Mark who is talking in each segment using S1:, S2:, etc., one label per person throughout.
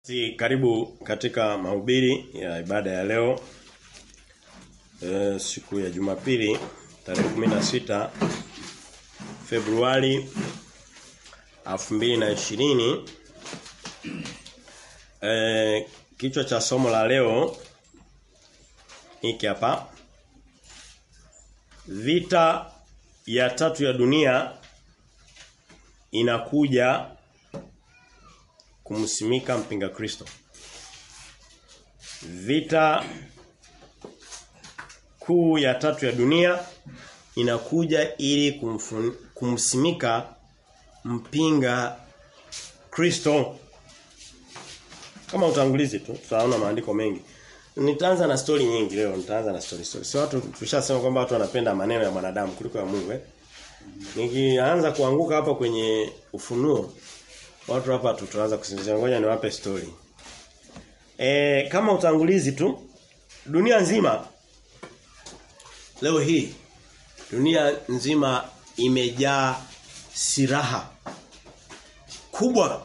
S1: Si karibu katika mahubiri ya ibada ya leo e, siku ya Jumapili tarehe 16 Februari 2020 e, kichwa cha somo la leo hiki hapa vita ya tatu ya dunia inakuja kumsimika mpinga Kristo. Vita kuu ya tatu ya dunia inakuja ili kumfun, kumsimika mpinga Kristo. Kama utangulizi tu, tutaona maandiko mengi. Nitaanza na story nyingi leo, nitaanza na story story. Sio watu tushasema kwamba watu wanapenda maneno ya mwanadamu kuliko ya Mungu eh. Nikianza kuanguka hapa kwenye ufunuo Watu hapa tutaanza kusinzia ngoja niwape story. E, kama utangulizi tu dunia nzima leo hii dunia nzima imejaa silaha kubwa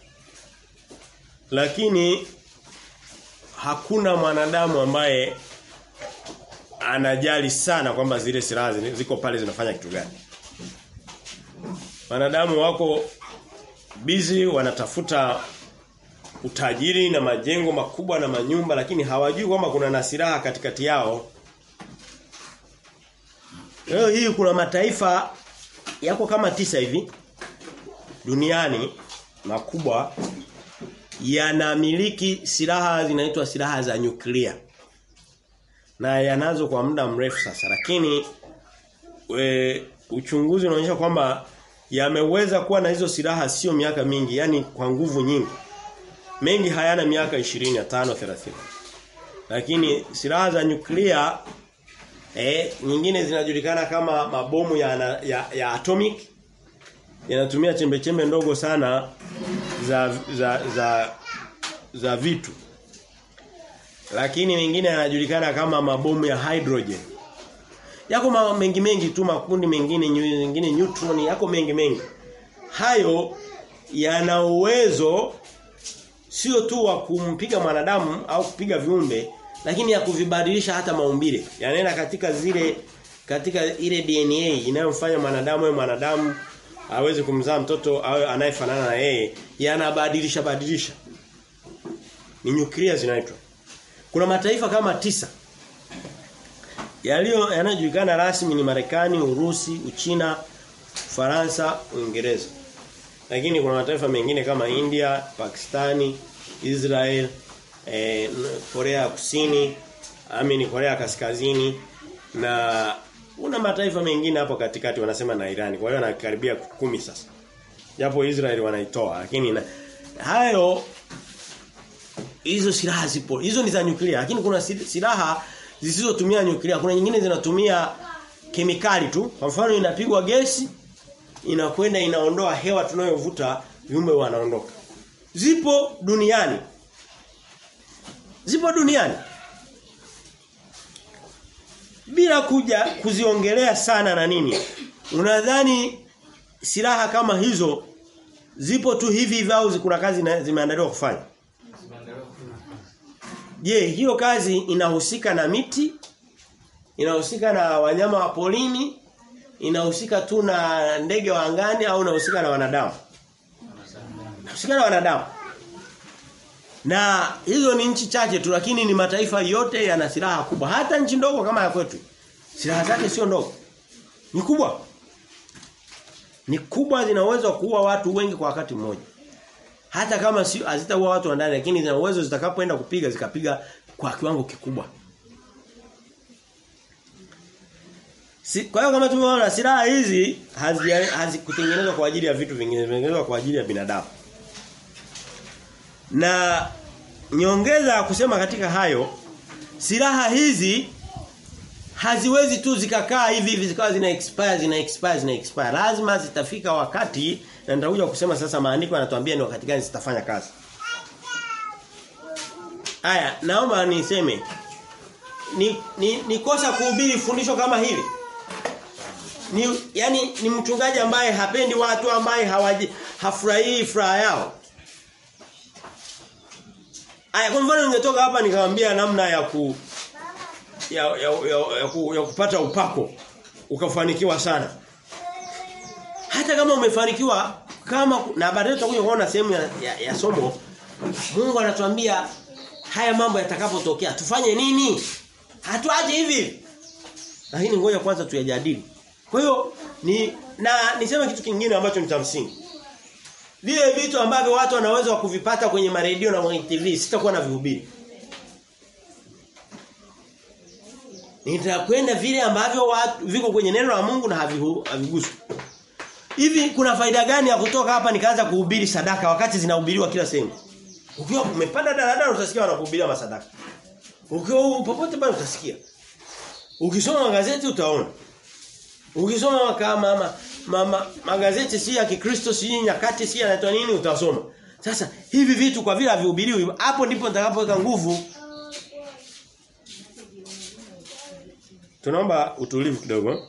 S1: lakini hakuna mwanadamu ambaye anajali sana kwamba zile silaha ziko pale zinafanya kitu gani. Wanadamu wako bizi wanatafuta utajiri na majengo makubwa na manyumba lakini hawajui kwamba kuna na silaha katikati yao. Leo hii kuna mataifa yako kama tisa hivi duniani makubwa yanamiliki silaha zinaitwa silaha za nyuklia. Na yanazo kwa muda mrefu sasa lakini we, uchunguzi unaonyesha kwamba yameweza kuwa na hizo silaha sio miaka mingi yani kwa nguvu nyingi mengi hayana miaka 20 5 30 lakini silaha za nyuklia eh nyingine zinajulikana kama mabomu ya, ya, ya atomic yanatumia chembe chembe ndogo sana za za za za vitu lakini mengine yanajulikana kama mabomu ya hydrogen Yako mengi mengi tu makundi mengine nyingine neutron yako mengi mengi. Hayo yana uwezo sio tu wa kumpiga mwanadamu au kupiga viumbe lakini ya kuvibadilisha hata maumbile. Yanaenda katika zile katika ile DNA inayomfanya mwanadamu awe mwanadamu aweze kumzaa mtoto awe anayefanana na yeye yanabadilisha badilisha. Ni nyuklia zinaitwa. Kuna mataifa kama tisa Yaliyo yanayojulikana rasmi ni Marekani, Urusi, Uchina, Faransa, Uingereza. Lakini kuna mataifa mengine kama India, Pakistani, Israel, eh, Korea Kusini, amini Korea Kaskazini na kuna mataifa mengine hapo katikati wanasema na Irani. Kwa hiyo anakaribia kumi sasa. Japo Israel wanaitoa lakini na, hayo hizo silaha zipo. Hizo ni za nyuklia lakini kuna silaha zisizotumia nyuklia. Kuna nyingine zinatumia kemikali tu. Kwa mfano inapigwa gesi inakwenda inaondoa hewa tunayovuta viumbe wanaondoka. Zipo duniani. Zipo duniani. Bila kuja kuziongelea sana na nini. Unadhani silaha kama hizo zipo tu hivi hivi au kuna kazi zimeandaliwa kufanya? Je, hiyo kazi inahusika na miti? Inahusika na wanyama wa polini? Inahusika tu na ndege wa angani au inahusika na wanadamu? Inahusika na wanadamu. Na hizo ni nchi chache tu lakini ni mataifa yote yana silaha kubwa. Hata nchi ndogo kama ya kwetu. Silaha zake sio ndogo. Ni kubwa. Ni kubwa zina uwezo wa kuua watu wengi kwa wakati mmoja. Hata kama si hazitaua watu wa ndani lakini zina uwezo zitakapoenda kupiga zikapiga kwa kiwango kikubwa. Si, kwa hiyo kama tumeona silaha hizi hazikutengenezwa hazi kwa ajili ya vitu vingine, zimetengenezwa kwa ajili ya binadamu. Na nyongeza ya kusema katika hayo silaha hizi haziwezi tu zikakaa hivi hivi zikawa zina expire zina expire zina expire lazima zitafika wakati na nitakuja kusema sasa maandiko yanatuambia ni wakati gani zitafanya kazi. Aya, naomba niseme ni, ni, ni kosa kuhubiri fundisho kama hili. Ni yani ni mchungaji ambaye hapendi watu ambaye hawaji hafurahii furaha yao. Aya kwa mfano ningetoka hapa nikamwambia namna ya ku ya, ya, ya, ya, ku, ya kupata upako ukafanikiwa sana. Hata kama umefanikiwa kama na baadaye tutakuja kuona sehemu ya, ya, ya somo Mungu anatuambia haya mambo yatakapotokea tufanye nini? Hatuaje hivi. Lakini ngoja kwanza tuyajadili. Kwa hiyo ni na niseme kitu kingine ambacho ni cha msingi. Vile vitu ambavyo watu wanaweza kuvipata kwenye maredio na kwenye TV sitakuwa na vihubiri. Nitakwenda vile ambavyo watu viko kwenye neno la Mungu na haviguswi. Hivi kuna faida gani ya kutoka hapa nikaanza kuhubiri sadaka wakati zinahubiriwa kila sehemu? Ukiwa umepanda daladala utasikia wanakuhubiria masadaka. Ukiwa popote pale utasikia. Ukisoma magazeti utaona. Ukisoma kama mama, mama magazeti si ya Kikristo si nyakati si yanaitwa nini utasoma. Sasa hivi vitu kwa vile havihubiriwi hapo ndipo nitakapoweka nguvu. Tunaomba utulivu kidogo.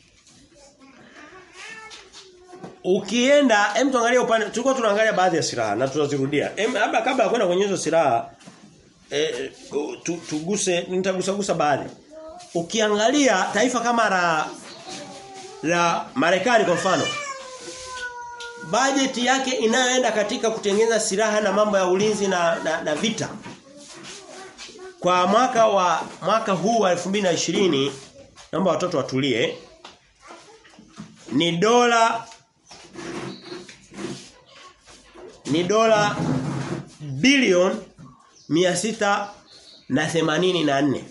S1: Ukienda, hem tuangalie upande tulikuwa tunaangalia baadhi ya silaha na tutazirudia. Hem labda kabla ya kwenda kwenye hizo silaha eh tu, tuguse nitagusa gusa baadhi. Ukiangalia taifa kama la la Marekani kwa mfano bajeti yake inayoenda katika kutengeneza silaha na mambo ya ulinzi na, na, na vita kwa mwaka wa mwaka huu wa 2020 naomba watoto watulie ni dola ni dola bilioni mia sita na themanini na nne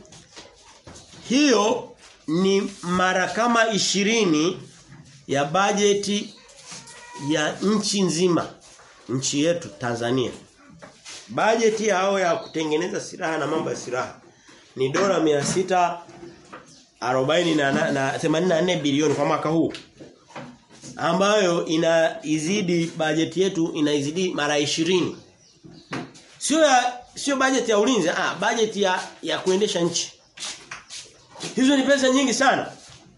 S1: hiyo ni mara kama ishirini ya bajeti ya nchi nzima nchi yetu Tanzania bajeti yao ya kutengeneza silaha na mambo ya silaha ni dola mia sita arobaini na, na, na 84 bilioni kwa mwaka huu ambayo inaizidi bajeti yetu inaizidi mara 20 sio ya sio bajeti ya ulinzi ah bajeti ya ya kuendesha nchi hizo ni pesa nyingi sana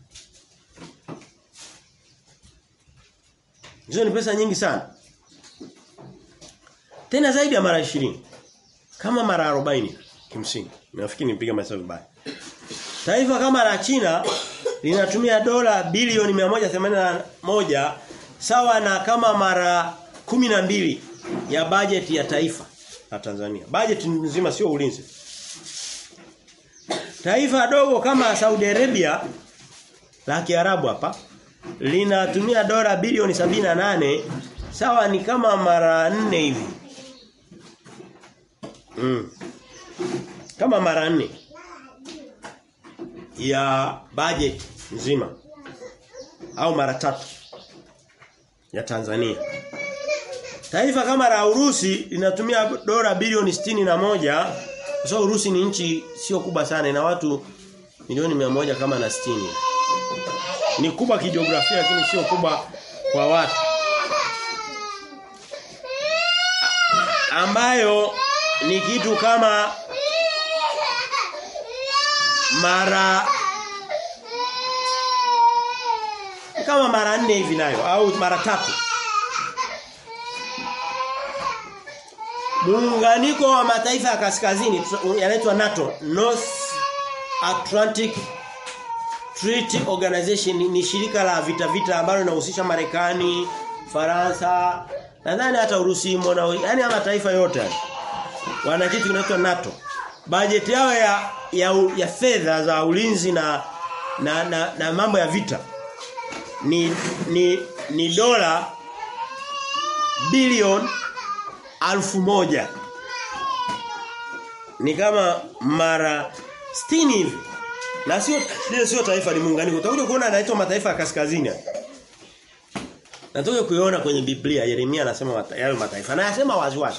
S1: hizo ni pesa nyingi sana tena zaidi ya mara 20 kama mara 40 kimsingi nafikiri nipiga mahesabu vibaya Taifa kama la China linatumia dola bilioni 181 sawa na kama mara mbili ya bajeti ya taifa la Tanzania. Bajeti nzima sio ulinzi. Taifa dogo kama Saudi Arabia la Kiarabu hapa linatumia dola bilioni nane sawa ni kama mara nne hivi. Mm. Kama mara nne ya budget nzima au mara tatu ya Tanzania. Taifa kama la Urusi linatumia dola bilioni sitini na moja kwa sababu Urusi ni nchi sio kubwa sana ina watu milioni mia moja kama na sitini Ni kubwa kijiografia lakini sio kubwa kwa watu. Ambayo ni kitu kama mara kama mara nne hivi nayo au mara tatu Muunganiko wa mataifa ya kaskazini yanaitwa NATO North Atlantic Treaty Organization ni shirika la vita vita ambalo linahusisha Marekani, Faransa, nadhani hata Urusi mbona yani mataifa yote wana kitu kinaitwa NATO. Bajeti yao ya ya, ya fedha za ulinzi na na, na na mambo ya vita ni ni ni dola bilioni alfu moja ni kama mara 60 hivi na sio lile sio taifa ni muunganiko utakuja kuona anaitwa mataifa ya kaskazini Natoka kuiona kwenye Biblia Yeremia anasema yale mataifa na anasema wazi wazi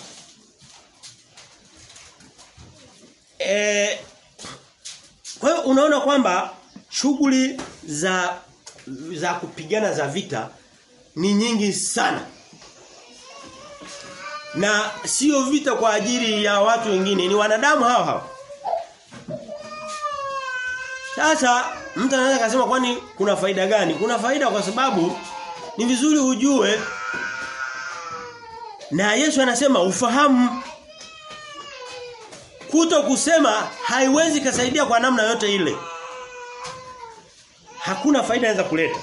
S1: Eh kwa hiyo unaona kwamba shughuli za za kupigana za vita ni nyingi sana. Na sio vita kwa ajili ya watu wengine, ni wanadamu hao hao. Sasa mtu anaweza kusema kwani kuna faida gani? Kuna faida kwa sababu ni vizuri ujue na Yesu anasema ufahamu kuto kusema haiwezi kasaidia kwa namna yote ile. Hakuna faida inaweza kuleta.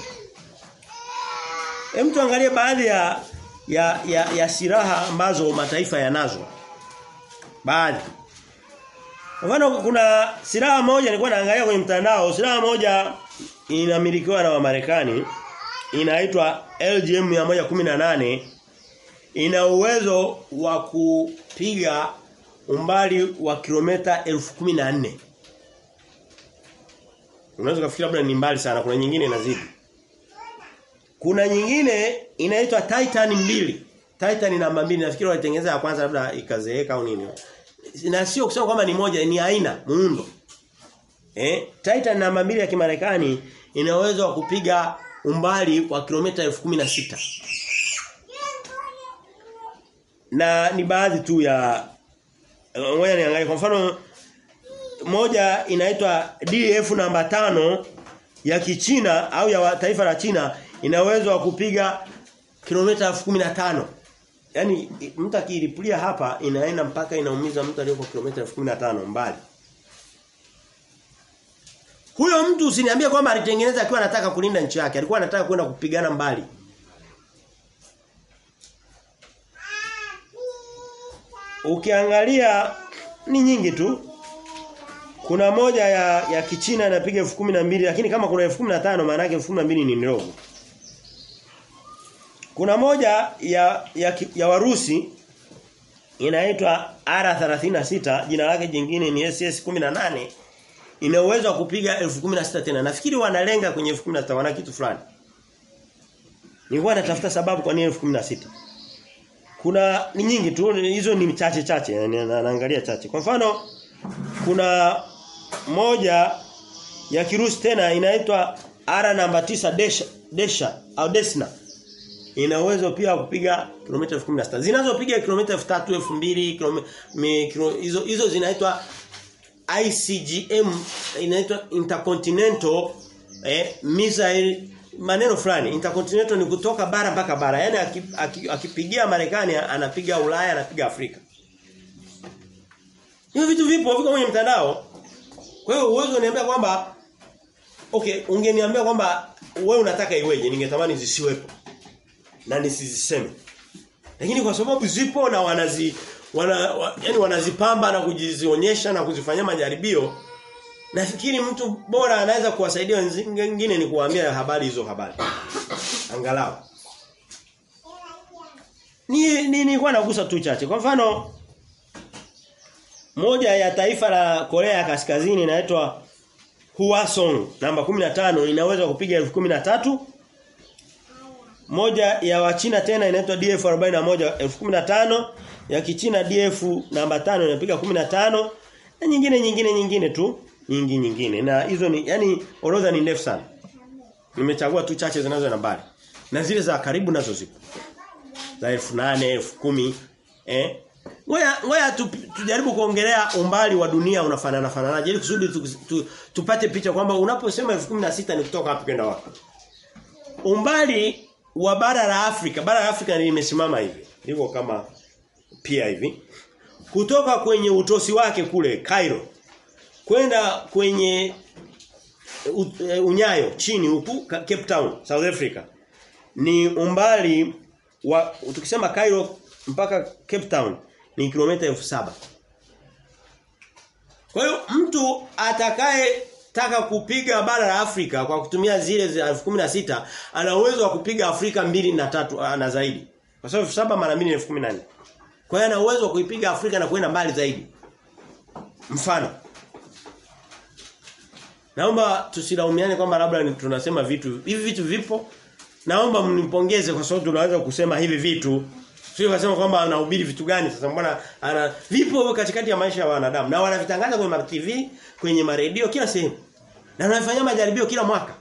S1: Hem tuangalie baadhi ya ya, ya ya silaha ambazo mataifa yanazo. Baadhi. Mfano kuna silaha moja nilikuwa naangalia kwenye mtandao, silaha moja inamilikiwa na Wamarekani inaitwa LGM 118 ina uwezo wa kupiga umbali wa kilomita 1014. Unaweza kufikiri labda ni mbali sana, kuna nyingine inazidi. Kuna nyingine inaitwa Titan mbili Titan namba mbili nafikiri walitengeneza ya kwanza labda ikazeeka au nini. Na sio kusema kwamba ni moja, ni aina, muundo. Eh, Titan namba mbili ya Kimarekani ina uwezo wa kupiga umbali wa kilomita 1016. Na ni baadhi tu ya ngoja niangalie kwa mfano moja inaitwa DF namba tano ya Kichina au ya taifa la China ina uwezo wa kupiga kilomita 1015. Yaani mtu akilipulia hapa inaenda mpaka inaumiza mtu aliyoko kilomita 1015 mbali. Huyo mtu usiniambie kwamba alitengeneza akiwa anataka kulinda nchi yake, alikuwa anataka kwenda kupigana mbali. Ukiangalia ni nyingi tu. Kuna moja ya ya Kichina inapiga 1012 lakini kama kuna 1015 maana yake 1012 ni ndogo. Kuna moja ya ya, ya Warusi inaitwa R36 jina lake jingine ni SS18 ina uwezo wa kupiga 1016 tena. Nafikiri wanalenga kwenye 1016 wana kitu fulani. Nilikuwa natafuta sababu kwa nini 1016. Kuna ni nyingi tu hizo ni chache chache naangalia chache. Kwa mfano kuna moja ya Kirusi tena inaitwa R namba 9 Desha Desha au Desna ina uwezo pia wa kupiga kilomita 16. Zinazopiga kilomita 3000, 2000 hizo hizo zinaitwa ICGM inaitwa Intercontinental eh, Missile maneno fulani intercontinental ni kutoka bara mpaka bara yani akipigia Marekani anapiga Ulaya anapiga Afrika Hiyo vitu vipo viko kwenye mtandao kwa hiyo uwezo uniambia kwamba okay ungeniambia kwamba wewe unataka iweje ningetamani zisiwepo na nisiziseme lakini kwa sababu zipo na wanazi wana wa, yani wanazipamba na kujizionyesha na kuzifanyia majaribio nafikiri mtu bora anaweza kuwasaidia wengine ni kuwaambia habari hizo habari angalau ni ni nilikuwa nagusa tu chache kwa mfano moja ya taifa la Korea ya Kaskazini inaitwa Hwasong namba 15 inaweza kupiga 1013 moja ya wachina tena inaitwa DF 41 1015 ya kichina DF namba 5 inapiga 15 na nyingine nyingine nyingine tu nyingi nyingine na hizo ni yani orodha ni ndefu sana nimechagua tu chache zinazo nambari na zile za karibu nazo zipo za 8000 10000 eh Ngoja ngoja tu, tujaribu kuongelea umbali wa dunia unafanana fananaje ili kusudi tu, tu, tupate picha kwamba unaposema 1016 ni kutoka wapi kwenda wapi. Umbali wa bara la Afrika, bara la Afrika limesimama hivi. Liko kama pia hivi. Kutoka kwenye utosi wake kule Cairo kwenda kwenye unyayo chini huku Cape Town, South Africa. Ni umbali wa tukisema Cairo mpaka Cape Town ni kilomita elfu saba Kwa hiyo mtu atakaye taka kupiga bara la Afrika kwa kutumia zile za 1016 ana uwezo wa kupiga Afrika mbili na tatu na zaidi. Kwa sababu 7 mara 2 ni 1014. Kwa hiyo ana uwezo wa kuipiga Afrika na kwenda mbali zaidi. Mfano. Naomba tusilaumiane kwamba labda tunasema vitu hivi vitu vipo. Naomba mnipongeze kwa sababu tunaweza kusema hivi vitu Sio kusema kwamba anahubiri vitu gani sasa mbona ana vipo katikati ya maisha ya wanadamu na wanavitangaza kwenye TV, kwenye maredio kila sehemu. Na wanafanya majaribio kila mwaka.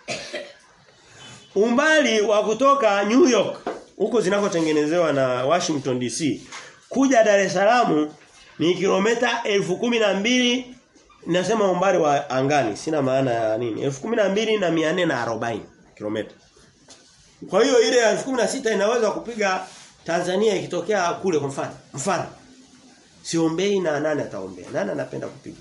S1: Umbali wa kutoka New York huko zinakotengenezewa na Washington DC kuja Dar es Salaam ni kilomita mbili nasema umbali wa angani sina maana ya nini 12440 na 440 kilomita. Kwa hiyo ile ya 1016 inaweza kupiga Tanzania ikitokea kule kwa mfano. Mfano. siombei na nani ataombea? Nani anapenda kupiga?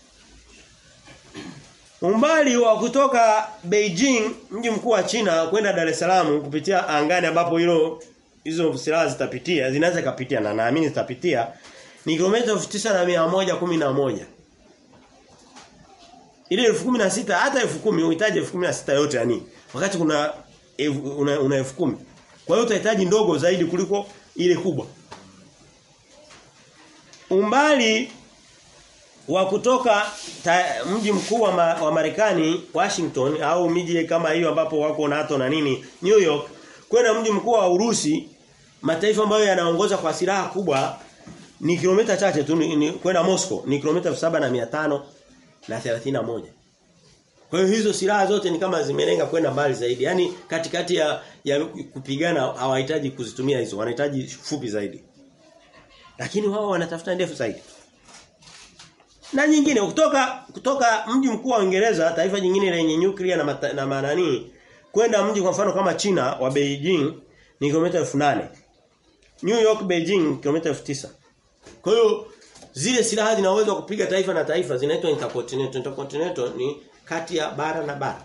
S1: Umbali wa kutoka Beijing mji mkuu wa China kwenda Dar es Salaam kupitia angani ambapo hilo hizo silaha zitapitia zinaweza kupitia na naamini zitapitia ni kilomita 9111 ile 1016 hata 10000 uhitaji 1016 yote yani wakati kuna una, una 10000 kwa hiyo utahitaji ndogo zaidi kuliko ile kubwa umbali wa kutoka ta, mji mkuu wa, ma, wa Marekani Washington au miji kama hiyo ambapo wako NATO na nini New York kwenda mji mkuu wa Urusi mataifa ambayo yanaongoza kwa silaha kubwa ni kilomita chache tu kwenda Moscow ni kilomita 7500 na 31 kwa hiyo hizo silaha zote ni kama zimelenga kwenda mbali zaidi yani katikati ya, ya kupigana hawahitaji kuzitumia hizo wanahitaji fupi zaidi lakini wao wanatafuta ndefu zaidi na nyingine kutoka kutoka mji mkuu wa Uingereza taifa jingine lenye nyuklia na mata, na manani kwenda mji kwa mfano kama China wa Beijing ni kilomita 8000 New York Beijing kilomita 9000 kwa hiyo zile silaha zina uwezo wa kupiga taifa na taifa zinaitwa intercontinental intercontinental ni kati ya bara na bara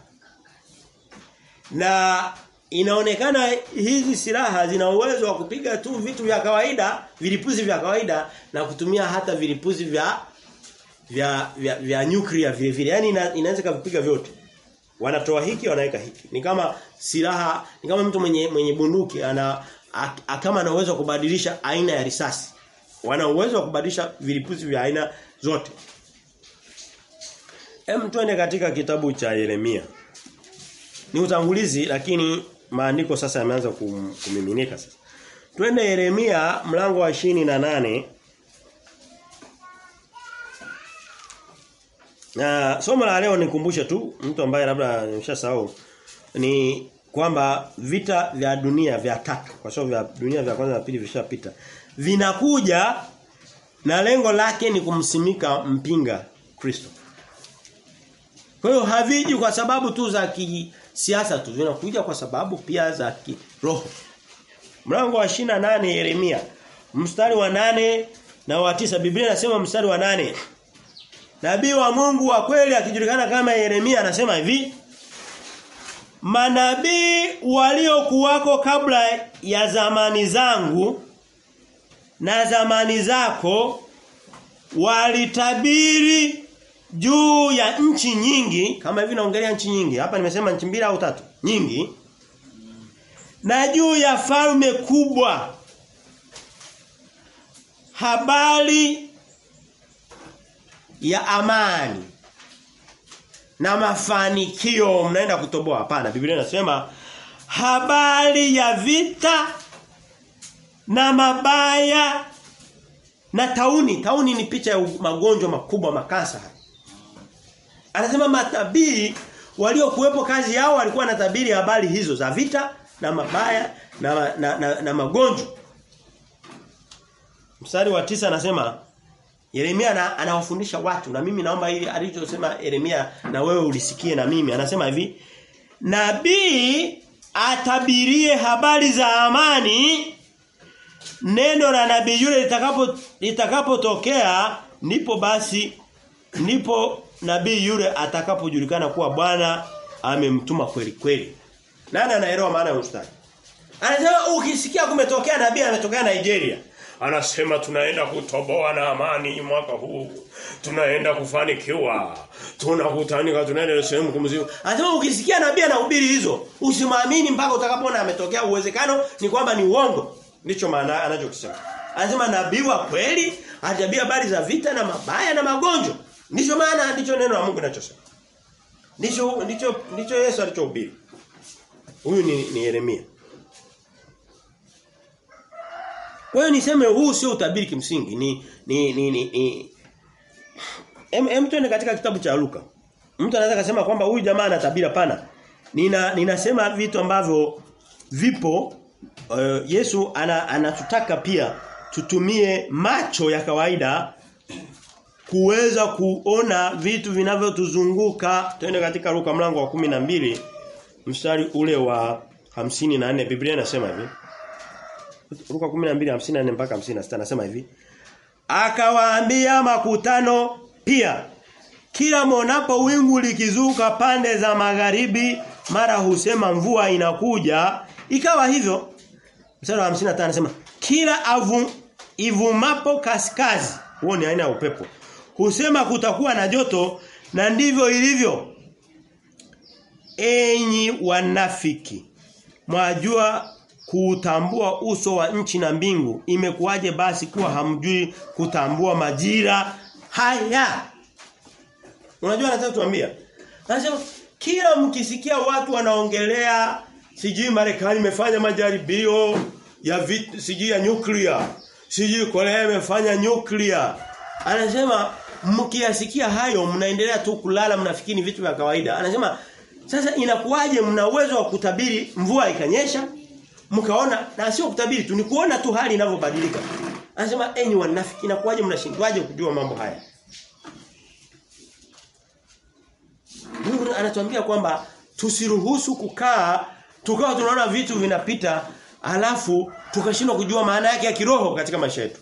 S1: na inaonekana hizi silaha zina uwezo wa kupiga tu vitu vya kawaida vilipuzi vya kawaida na kutumia hata vilipuzi vya vya vya, vya nuclear vile vile. Yaani ina, inaweza kupiga vyote. Wanatoa hiki wanaweka hiki. Ni kama silaha, ni kama mtu mwenye mwenye bunduki ana a, kama ana uwezo wa kubadilisha aina ya risasi. Wana uwezo wa kubadilisha vilipuzi vya aina zote. Hem tuende katika kitabu cha Yeremia. Ni utangulizi lakini maandiko sasa yameanza kum, kumiminika sasa. Twende Yeremia mlango wa na nane Na somo la leo nikumbushe tu mtu ambaye labda nimeshasahau ni kwamba vita vya dunia vya tatu kwa sababu vya dunia vya kwanza na pili vishapita vinakuja na lengo lake ni kumsimika mpinga Kristo. Kwa hiyo haviji kwa sababu tu za kisiasa tu vinakuja kwa sababu pia za kiroho. Mlango wa nane Yeremia mstari wa nane na wa tisa Biblia inasema mstari wa nane Nabii wa Mungu wa kweli akijulikana kama Yeremia anasema hivi Manabii waliokuwako kabla ya zamani zangu na zamani zako walitabiri juu ya nchi nyingi kama hivi naongelea nchi nyingi hapa nimesema nchi mbili au tatu nyingi na juu ya falme kubwa habari ya amani na mafanikio mnaenda kutoboa hapana Biblia inasema habari ya vita na mabaya na tauni tauni ni picha ya magonjwa makubwa makasa anasema matabii waliokuwepo kazi yao walikuwa wanatabiri habari hizo za vita na mabaya na, na, na, na magonjwa mstari wa tisa anasema Yeremia anawafundisha watu na mimi naomba hili alichosema Yeremia na wewe ulisikie na mimi anasema hivi Nabii atabirie habari za amani neno la nabii yule litakapo litakapotokea ndipo basi ndipo nabii yule atakapojulikana kuwa Bwana amemtuma kweli kweli. Nani anaelewa maana ya mstari? Anasema ukisikia kumetokea nabii ametokea Nigeria anasema tunaenda kutoboa na amani mwaka huu tunaenda kufanikiwa tunakutanika tunaenda sehemu kumzima anasema ukisikia nabii anahubiri hizo usimwamini mpaka utakapoona ametokea uwezekano ni kwamba ni uongo ndicho maana anachokisema anasema nabii wa kweli atabia habari za vita na mabaya na magonjwa ndicho maana ndicho neno la Mungu linachosema ndicho ndicho ndicho Yesu alichohubiri huyu ni, ni Yeremia Kwa hiyo niseme huu sio utabiri kimsingi ni ni ni ni, ni em, em tuende katika kitabu cha Luka. Mtu anaweza kusema kwamba huyu jamaa anatabiri pana. Nina ninasema vitu ambavyo vipo uh, Yesu ana, anatutaka pia tutumie macho ya kawaida kuweza kuona vitu vinavyotuzunguka. Twende katika Luka mlango wa kumi na mbili mstari ule wa hamsini na nne Biblia inasema hivi. Luka 12:54 mpaka 56 anasema hivi. akawaambia makutano pia kila monapo wingu likizuka pande za magharibi mara husema mvua inakuja ikawa hivyo mstari wa 55 anasema kila avu, ivumapo kaskazi huo ni aina ya upepo husema kutakuwa na joto na ndivyo ilivyo enyi wanafiki mwajua kuutambua uso wa nchi na mbingu imekuwaje basi kuwa hamjui kutambua majira haya unajua nataka tuambia anasema kila mkisikia watu wanaongelea sijui Marekani imefanya majaribio ya vit, sijui ya nuclear sijui Korea imefanya nuclear anasema mkiyasikia hayo mnaendelea tu kulala mnafikiri vitu vya kawaida anasema sasa inakuwaje mna uwezo wa kutabiri mvua ikanyesha mkaona na sio kutabiri tu ni kuona tu hali inavyobadilika anasema enyi wanafiki inakuwaje mnashindwaje kujua mambo haya Mungu anatuambia kwamba tusiruhusu kukaa tukawa tunaona vitu vinapita alafu tukashindwa kujua maana yake ya kiroho katika maisha yetu.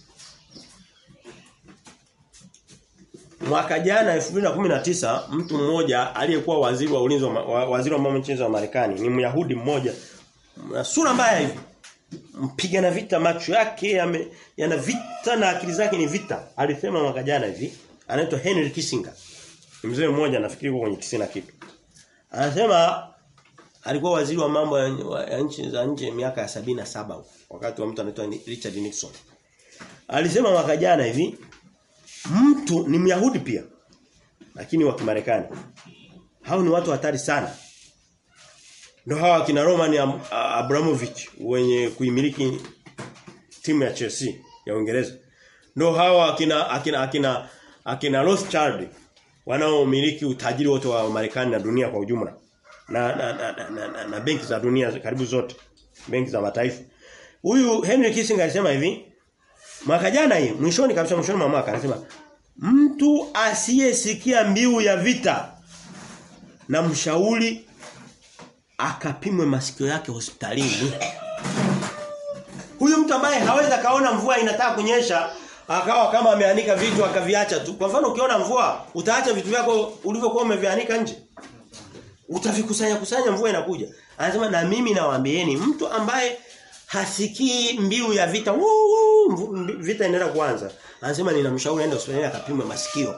S1: Mwaka jana 2019 mtu mmoja aliyekuwa waziri wa ulinzi wa, waziri wa mambo ya nje wa Marekani ni Myahudi mmoja na sura mbaya hivi mpigana vita macho yake yame, yana vita na akili zake ni vita alisema mwaka jana hivi anaitwa Henry Kissinger mzee mmoja nafikiri yuko kwenye 90 kitu anasema alikuwa waziri wa mambo ya, ya nchi za nje miaka ya sabini saba wakati wa mtu anaitwa Richard Nixon alisema mwaka jana hivi mtu ni Myahudi pia lakini wa Kimarekani hao ni watu hatari sana ndio hawa kina Roman Abramovich wenye kuimiliki timu ya Chelsea ya Uingereza ndio hawa akina akina akina akina Rothschild wanaomiliki utajiri wote wa Marekani na dunia kwa ujumla na na, na, na, na, na, na benki za dunia karibu zote benki za mataifa huyu Henry Kissinger alisema hivi mwaka jana hii mwishoni kabisa mwishoni mwa mwaka anasema mtu asiyesikia mbiu ya vita na mshauri akapimwe masikio yake hospitalini huyu mtu ambaye hawezi kaona mvua inataka kunyesha akawa kama ameanika vitu akaviacha tu. Kwa mfano ukiona mvua utaacha vitu vyako ulivyokuwa umevianika nje. Utavikusanya kusanya mvua inakuja. Anasema na mimi nawaambieni mtu ambaye hasikii mbiu ya vita wuu, vita inaenda kuanza. Anasema ninamshauri aende hospitali akapimwe masikio.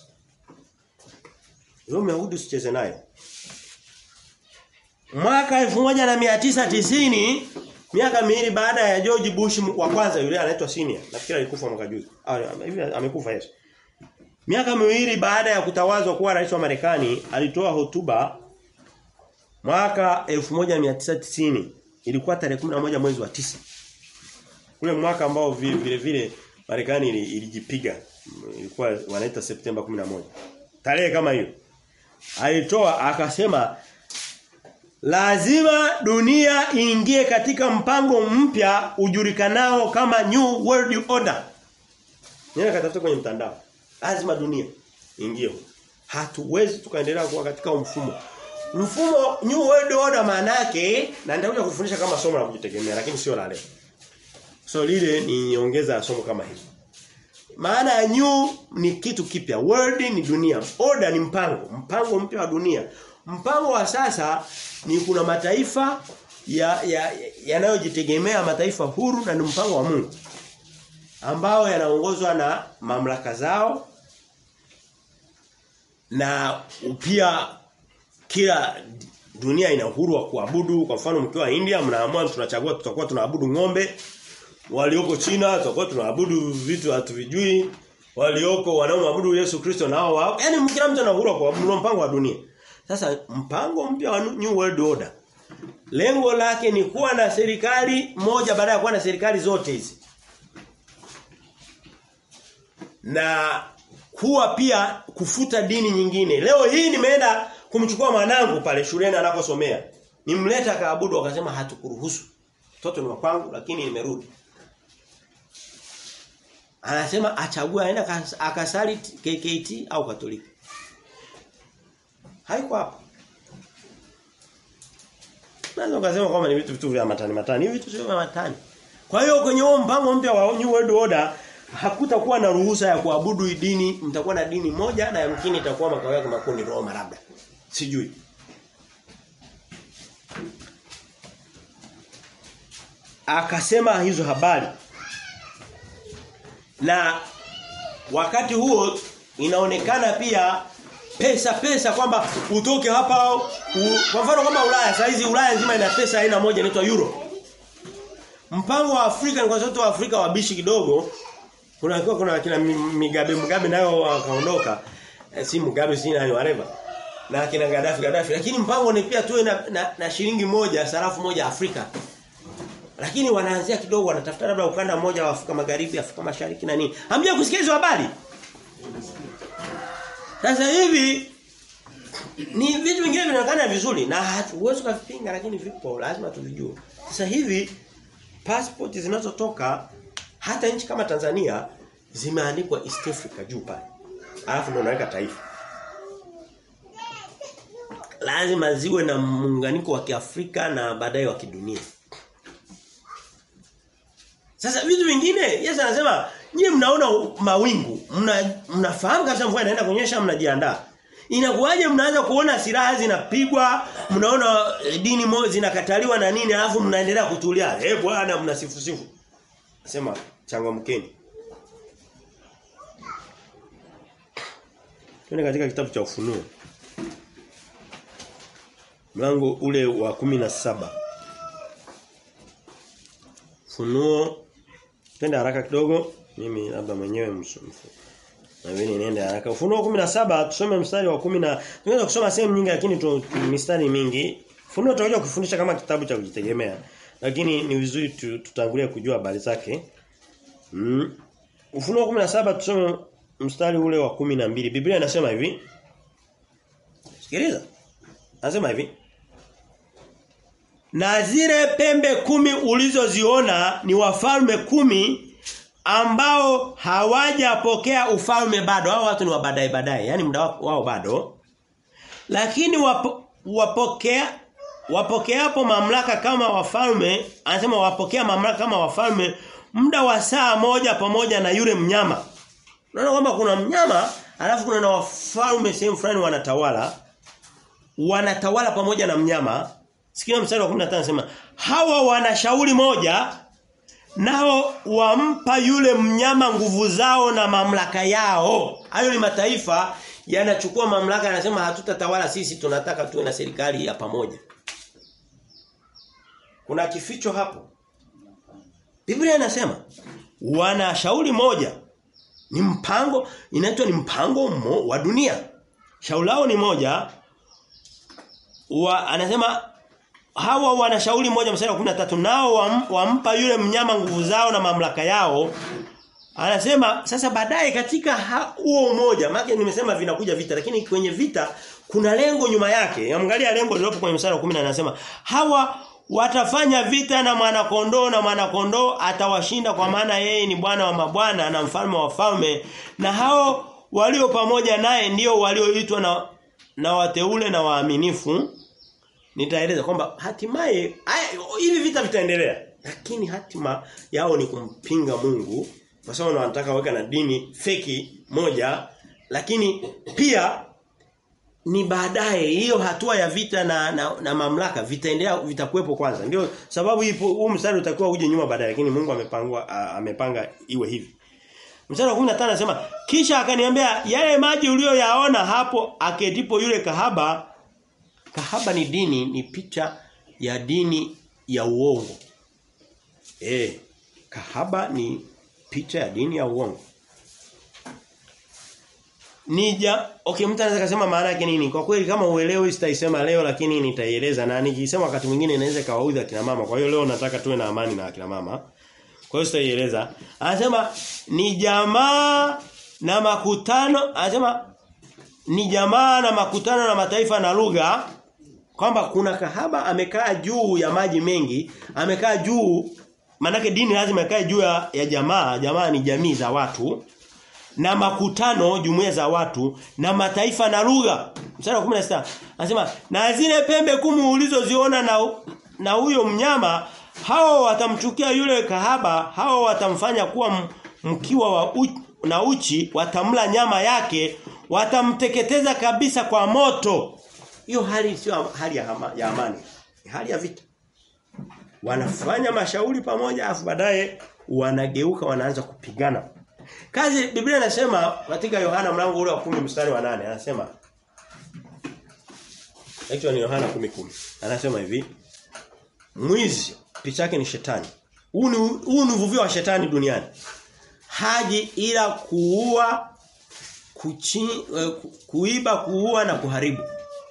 S1: Yule Myahudi usicheze naye. Mwaka 1990 Miaka miwili baada ya George Bush wa kwanza yule anaitwa senior. Nafikiri alikufa mwaka juzi. Hivi amekufa Yesu. Miaka miwili baada ya kutawazwa kuwa rais wa Marekani, alitoa hotuba mwaka 1990. Ilikuwa tarehe 11 mwezi wa tisa Ule mwaka ambao vile vile Marekani ilijipiga. Ilikuwa wanaita Septemba 11. Tarehe kama hiyo. Alitoa akasema Lazima dunia iingie katika mpango mpya ujulikanao kama New World Order. Nenda katafuta kwenye mtandao. Lazima dunia iingie. Hatuwezi tukaendelea kuwa katika mfumo. Mfumo New World Order maana yake na nitakuja kufundisha kama somo la kujitegemea lakini sio la leo. So lile ni nyongeza somo kama hili. Maana ya new ni kitu kipya. World ni dunia. Order ni mpango. Mpango mpya wa dunia. Mpango wa sasa ni kuna mataifa yanayojitegemea ya, ya mataifa huru na ni mpango wa Mungu ambao yanaongozwa na mamlaka zao na pia kila dunia ina uhuru wa kuabudu kwa mfano mkiwa India mnaamua tunachagua tutakuwa tunaabudu ng'ombe walioko China tutakuwa tunaabudu vitu hatuvijui walioko wanaoabudu Yesu Kristo nao wao yani kila mtu ana uhuru wa kuabudu mpango wa dunia sasa mpango mpya wa New World Order lengo lake ni kuwa na serikali moja baada ya kuwa na serikali zote hizi. Na kuwa pia kufuta dini nyingine. Leo hii nimeenda kumchukua mwanangu pale shuleni anaposomea. Nimleta kaabudu akasema hatukuruhusu. Mtoto ni wa kwangu lakini nimerudi. Anasema achague aenda akasali KKT au Katoliki. Haiko hapo. Naweza kusema kwamba ni vitu vitu vya matani matani, hivi vitu sio vya matani. Kwa hiyo kwenye huo mpango mpya wa New World Order hakutakuwa na ruhusa ya kuabudu dini, mtakuwa na dini moja na yamkini itakuwa makao yake makundi Roma labda. Sijui. Akasema hizo habari. Na wakati huo inaonekana pia pesa pesa kwamba utoke hapa u, kwa mfano kama Ulaya saa hizi Ulaya nzima ina pesa aina moja inaitwa euro. Mpango wa Afrika ni kwa sababu wa Afrika wabishi kidogo kuna kuna kina Migabe Mugabe nayo wakaondoka e, si Mugabe si nani whatever na kina Gaddafi Gaddafi lakini mpango ni pia tuwe na, na, na shilingi moja sarafu moja Afrika lakini wanaanzia kidogo wanatafuta labda ukanda mmoja wa Afrika Magharibi Afrika Mashariki na nini hamja kusikia hizo habari sasa hivi ni vitu vingine vinaonekana vizuri na huwezi kuvipinga lakini vipo lazima tuvijue. Sasa hivi passport zinazotoka hata nchi kama Tanzania zimeandikwa East Africa juu pale. Alafu ndio unaweka taifa. Lazima ziwe na muunganiko wa Kiafrika na baadaye wa kidunia. Sasa vitu vingine Yesu anasema nyie mnaona mawingu, mna mnafahamu kabisa mvua inaenda kunyesha mnajiandaa. Inakuwaje mnaanza kuona silaha zinapigwa, mnaona dini moja zinakataliwa na nini alafu mnaendelea kutulia. Eh bwana mnasifu sifu. Nasema changamkeni. Twende katika kitabu cha Ufunuo. Mlango ule wa kumi na saba Funuo Twende haraka kidogo. Mimi labda mwenyewe msumfu. Na mimi niende haraka. Ufunuo 17 tusome mstari wa 10 na tunaweza kusoma sehemu nyingi lakini tu mistari mingi. Ufunuo tutakuja kufundisha kama kitabu cha kujitegemea. Lakini ni vizuri tutangulie kujua habari zake. Mm. Ufunuo 17 tusome mstari ule wa 12. Biblia inasema hivi. Sikiliza. Anasema hivi. Na zile pembe kumi ulizoziona ni wafalme kumi ambao hawajapokea ufalme bado. Hao watu ni wa baadaye baadaye, yani muda wao bado. Lakini wapo, wapokea wapokeapo mamlaka kama wafalme, anasema wapokea mamlaka kama wafalme muda wa saa moja pamoja na yule mnyama. Unaona kwamba kuna mnyama, alafu kuna na wafalme sehemu fulani wanatawala. Wanatawala pamoja na mnyama. Sikia mstari wa 15 anasema hawa wana shauri moja nao wampa yule mnyama nguvu zao na mamlaka yao. Hayo ni mataifa yanachukua mamlaka yanasema hatutatawala sisi tunataka tuwe na serikali ya pamoja. Kuna kificho hapo. Biblia inasema wana shauri moja. Ni mpango inaitwa ni mpango mo, wa dunia. Shauri lao ni moja. Wa, anasema hawa wana shauri moja mstari wa 13 nao wam, wampa yule mnyama nguvu zao na mamlaka yao anasema sasa baadaye katika huo umoja maana nimesema vinakuja vita lakini kwenye vita kuna lengo nyuma yake angalia lengo lilopo kwenye mstari wa 10 anasema hawa watafanya vita na mwanakondoo na mwanakondoo atawashinda kwa maana yeye ni bwana wa mabwana na mfalme wa falme na hao walio pamoja naye ndio walioitwa na na wateule na waaminifu nitaeleza kwamba hatimaye hivi vita vitaendelea lakini hatima yao ni kumpinga Mungu kwa sababu wanataka weka na dini feki moja lakini pia ni baadaye hiyo hatua ya vita na, na, na mamlaka vitaendelea vitakuwepo kwanza ndio sababu ipo huu mstari utakuwa uje nyuma baadaye lakini Mungu amepangwa amepanga iwe hivi Mstari wa 15 anasema kisha akaniambia yale maji uliyoyaona hapo aketipo yule kahaba Kahaba ni dini ni picha ya dini ya uongo. Eh, kahaba ni picha ya dini ya uongo. Nija, okay mtu anaweza kusema maana yake nini? Kwa kweli kama uelewi sitaisema leo lakini nitaieleza na nikisema wakati mwingine inaweza kawaudhi akina mama. Kwa hiyo leo nataka tuwe na amani na akina mama. Kwa hiyo sitaieleza. Anasema ni jamaa na makutano, anasema ni jamaa na makutano na mataifa na lugha kwamba kuna kahaba amekaa juu ya maji mengi, amekaa juu manake dini lazima ikae juu ya, ya jamaa, jamaa ni jamii za watu na makutano jumuiya za watu na mataifa na lugha. Mstari wa 16 anasema na zile pembe kumi ulizoziona na na huyo mnyama hao watamchukia yule kahaba, hao watamfanya kuwa mkiwa wa uchi, na uchi watamla nyama yake watamteketeza kabisa kwa moto hiyo hali sio hali ya, hama, ya amani ni hali ya vita wanafanya mashauri pamoja afu baadaye wanageuka wanaanza kupigana kazi Biblia inasema katika Yohana mlango ule wa 10 mstari wa 8 anasema Actually ni Yohana 10:10 anasema hivi mwizi picha yake ni shetani huu ni huu ni uvuvio wa shetani duniani haji ila kuua kuchi, kuiba kuua na kuharibu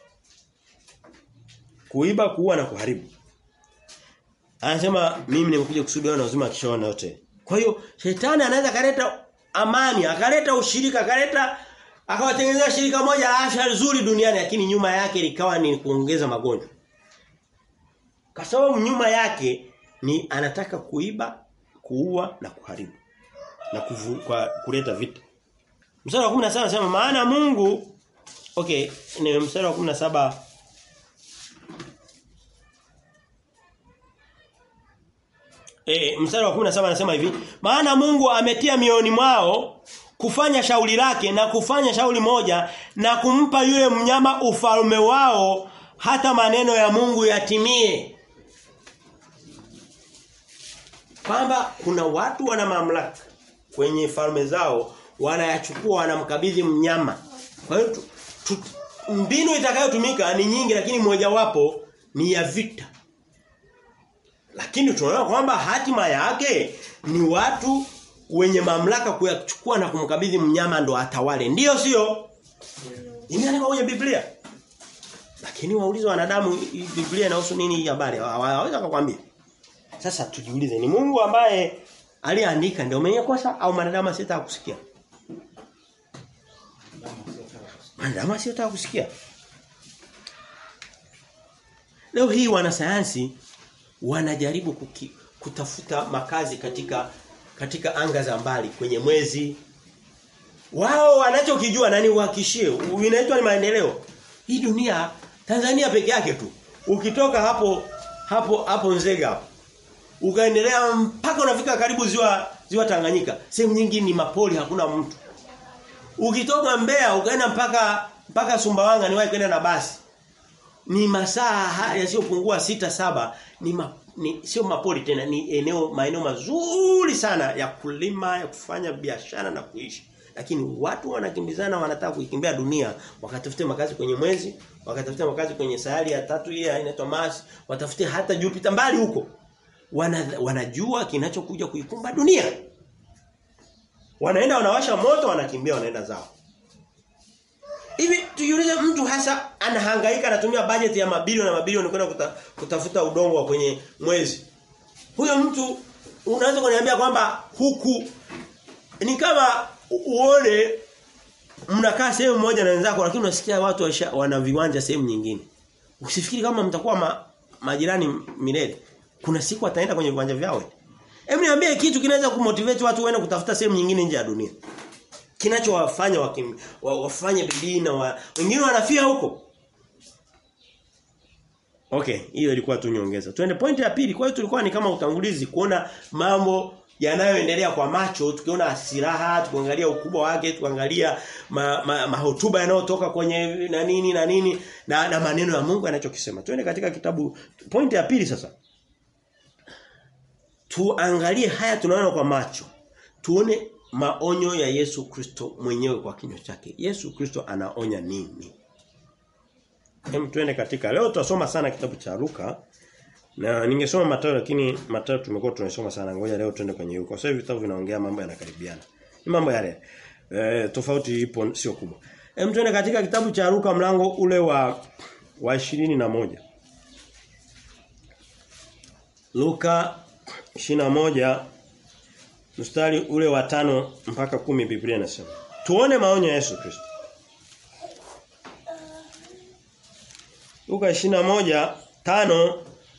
S1: kuiba kuua na kuharibu anasema mimi nimekuja kusudi na uzima kishaona yote kwa hiyo shetani anaweza kaleta amani akaleta ushirika akaleta akawatengenezea shirika moja la afya nzuri duniani lakini nyuma yake likawa ni kuongeza magonjwa kwa sababu nyuma yake ni anataka kuiba kuua na kuharibu na kuvu, kwa kuleta vita mstari wa 17 anasema maana Mungu okay ni mstari wa 17 E, mstari wa 17 anasema hivi, maana Mungu ametia mioni mwao kufanya shauri lake na kufanya shauri moja na kumpa yule mnyama ufalme wao hata maneno ya Mungu yatimie. Kwamba kuna watu wana mamlaka kwenye falme zao wanayachukua wanamkabidhi mnyama. Kwa hiyo mbinu itakayotumika ni nyingi lakini mojawapo ni ya vita. Lakini tunaona kwamba hatima yake ni watu wenye mamlaka kuyachukua na kumkabidhi mnyama ndo atawale. Ndiyo sio? Imeandikwa kwenye Biblia. Lakini waulize wanadamu Biblia inahusu nini hii habari? Hawaweza kukwambia. Sasa tujiulize ni Mungu ambaye aliandika ndio mwenye kosa au wanadamu asiyetaka kusikia? Wanadamu asiyetaka kusikia. Leo hii wanasayansi wanajaribu kuki, kutafuta makazi katika katika anga za mbali kwenye mwezi wao wanachokijua nani uhakishie inaitwa ni maendeleo hii dunia Tanzania peke yake tu ukitoka hapo hapo hapo Nzega hapo ukaendelea mpaka unafika karibu ziwa ziwa Tanganyika sehemu nyingi ni mapoli hakuna mtu ukitoka Mbeya ukaenda mpaka mpaka Sumbawanga niwahi kwenda na basi ni masaa yasiyopungua sita saba ni, ma, ni sio mapori tena ni eneo maeneo mazuri sana ya kulima ya kufanya biashara na kuishi lakini watu wanakimbizana wanataka kuikimbia dunia wakatafute makazi kwenye mwezi wakatafute makazi kwenye sayari ya tatu hii inaitwa Mars watafute hata Jupiter mbali huko Wana, wanajua kinachokuja kuikumba dunia wanaenda wanawasha moto wanakimbia wanaenda zao Hivi tujiulize mtu hasa anahangaika anatumia bajeti ya mabilioni na mabilioni kwenda kuta, kutafuta udongo wa kwenye mwezi. Huyo mtu unaweza kuniambia kwamba huku ni kama uone mnakaa sehemu moja na wenzako lakini unasikia watu waisha, wana viwanja sehemu nyingine. Usifikiri kama mtakuwa ma, majirani milele. Kuna siku ataenda kwenye viwanja vyao. Hebu niambie kitu kinaweza kumotivate watu waende kutafuta sehemu nyingine nje ya dunia kinachowafanya wa, wafanye bidii na wa, wengine wanafia huko. Okay, hiyo ilikuwa tu nyongeza. Tuende point ya pili. Kwa hiyo tulikuwa ni kama utangulizi kuona mambo yanayoendelea kwa macho, tukiona silaha, tukiangalia ukubwa wake, tukiangalia mahotuba ma, ma yanayotoka kwenye na nini na nini na, na maneno ya Mungu anachokisema. Tuende katika kitabu point ya pili sasa. Tuangalie haya tunaona kwa macho. Tuone maonyo ya Yesu Kristo mwenyewe kwa kinywa chake. Yesu Kristo anaonya nini? Hem tuende katika leo tutasoma sana kitabu cha Luka na ningesoma Mathayo lakini Mathayo tumekuwa tunasoma sana. Ngoja leo tuende kwenye Luka. Sasa hivi vitabu vinaongea mambo yanakaribiana. Ni mambo yale. E, tofauti ipo sio kubwa. Hem tuende katika kitabu cha Luka mlango ule wa wa na moja Luka moja mstari ule wa tano mpaka kumi Biblia inasema. Tuone maonyo ya Yesu Kristo. Luka moja tano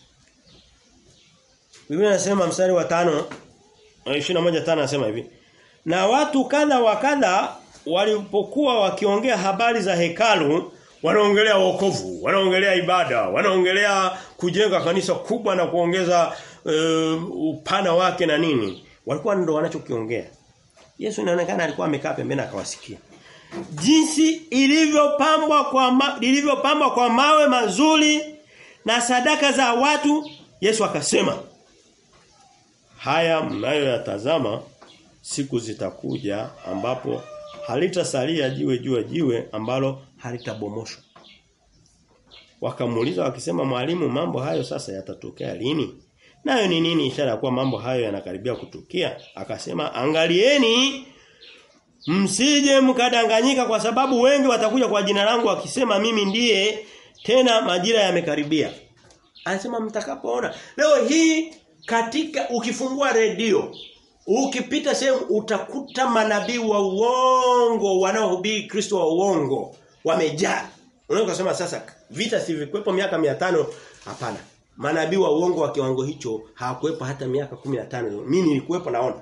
S1: Biblia inasema mstari wa tano moja tano anasema hivi. Na watu kadha wa kadha walipokuwa wakiongea habari za hekalu wanaongelea wokovu, wanaongelea ibada, wanaongelea kujenga kanisa kubwa na kuongeza uh, upana wake na nini walikuwa ndo wanachokiongea. Yesu inaonekana alikuwa amekaa pembeni akawasikia. Jinsi ilivyopambwa kwa ma, ilivyopambwa kwa mawe mazuri na sadaka za watu Yesu akasema Haya mnayoyatazama siku zitakuja ambapo halitasalia jiwe juu ya jiwe ambalo halitabomoshwa. Wakamuuliza wakisema mwalimu mambo hayo sasa yatatokea lini? Nayo ni nini ishara ya kuwa mambo hayo yanakaribia kutukia? Akasema angalieni msije mkadanganyika kwa sababu wengi watakuja kwa jina langu wakisema mimi ndiye tena majira yamekaribia. Anasema mtakapoona. Leo hii katika ukifungua redio ukipita sehemu utakuta manabii wa uongo wanaohubiri Kristo wa uongo wamejaa. Unaweza kusema sasa vita si vikwepo miaka 500 hapana. Manabii wa uongo wa kiwango hicho hawakuwepo hata miaka 15. Mimi nilikuwepo naona.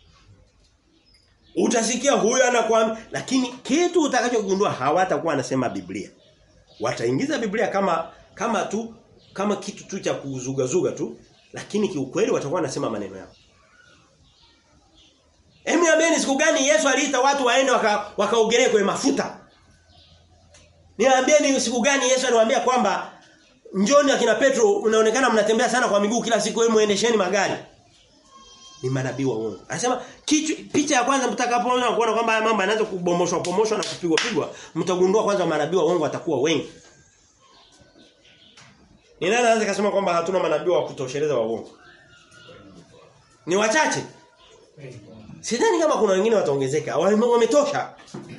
S1: Utasikia huyu anakuambia lakini kitu utakachogundua hawatakuwa anasema Biblia. Wataingiza Biblia kama kama tu kama kitu tu cha kuzugazuga tu lakini kiukweli watakuwa wanasema maneno yao. Emi niambieni siku gani Yesu aliita watu waende wakaogelee waka kwenye mafuta? Niambieni siku gani Yesu aliwaambia kwamba njoni akina Petro unaonekana mnatembea sana kwa miguu kila siku wewe muendesheni magari. Ni manabii wa uongo. Anasema picha ya kwanza mtakapoona kuona kwamba haya mambo yanaanza kubomoshwa pomoshwa na kupigwa pigwa, mtagundua kwanza manabii wa uongo watakuwa wengi. Ni nani anaweza kusema kwamba hatuna manabii wa kutosheleza wa uongo? Ni wachache. Sidhani kama kuna wengine wataongezeka. Wametosha.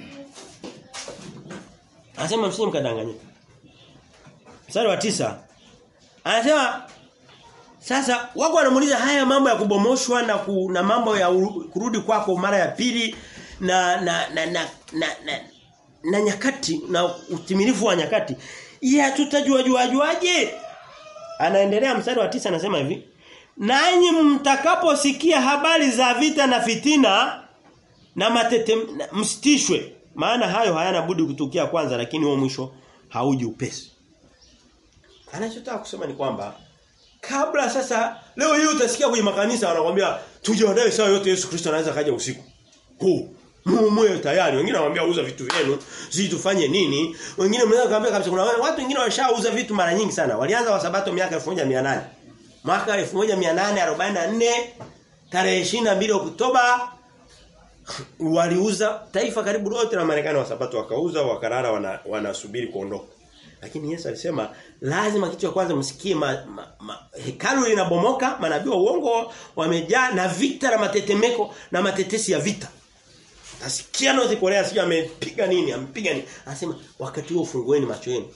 S1: Anasema msije mkadanganyika. Mstari wa tisa Anasema sasa wako wanamuuliza haya mambo ya kubomoshwa na ku, na mambo ya uru, kurudi kwako mara ya pili na na na na, na, na, na nyakati na utimilifu wa nyakati. Ya tutajua jua juaje? Anaendelea mstari wa tisa anasema hivi. Nanyi mtakaposikia habari za vita na fitina na matete msitishwe maana hayo hayana budi kutukia kwanza lakini huo mwisho hauji upesi. Anachotaka kusema ni kwamba kabla sasa leo hii utasikia kwenye makanisa wanakuambia tujiandae saa yote Yesu Kristo anaweza kaja usiku. Huu muumwe tayari wengine wanamwambia uza vitu vyenu sisi tufanye nini wengine mnaweza kaambia kabisa kuna watu wengine washauza vitu mara nyingi sana walianza wa sabato miaka 1800 mwaka 1844 tarehe 22 Oktoba waliuza taifa karibu lote la Marekani wa sabato wakauza wakarara wana, wanasubiri kuondoka lakini Yesu alisema lazima kitu cha kwanza msikie ma, ma, ma, hekalu linabomoka manabii wa uongo wamejaa na vita na matetemeko na matetesi ya vita Nasikia North Korea sio amepiga nini, ampiga nini. Anasema wakati huo fungueni macho yenu.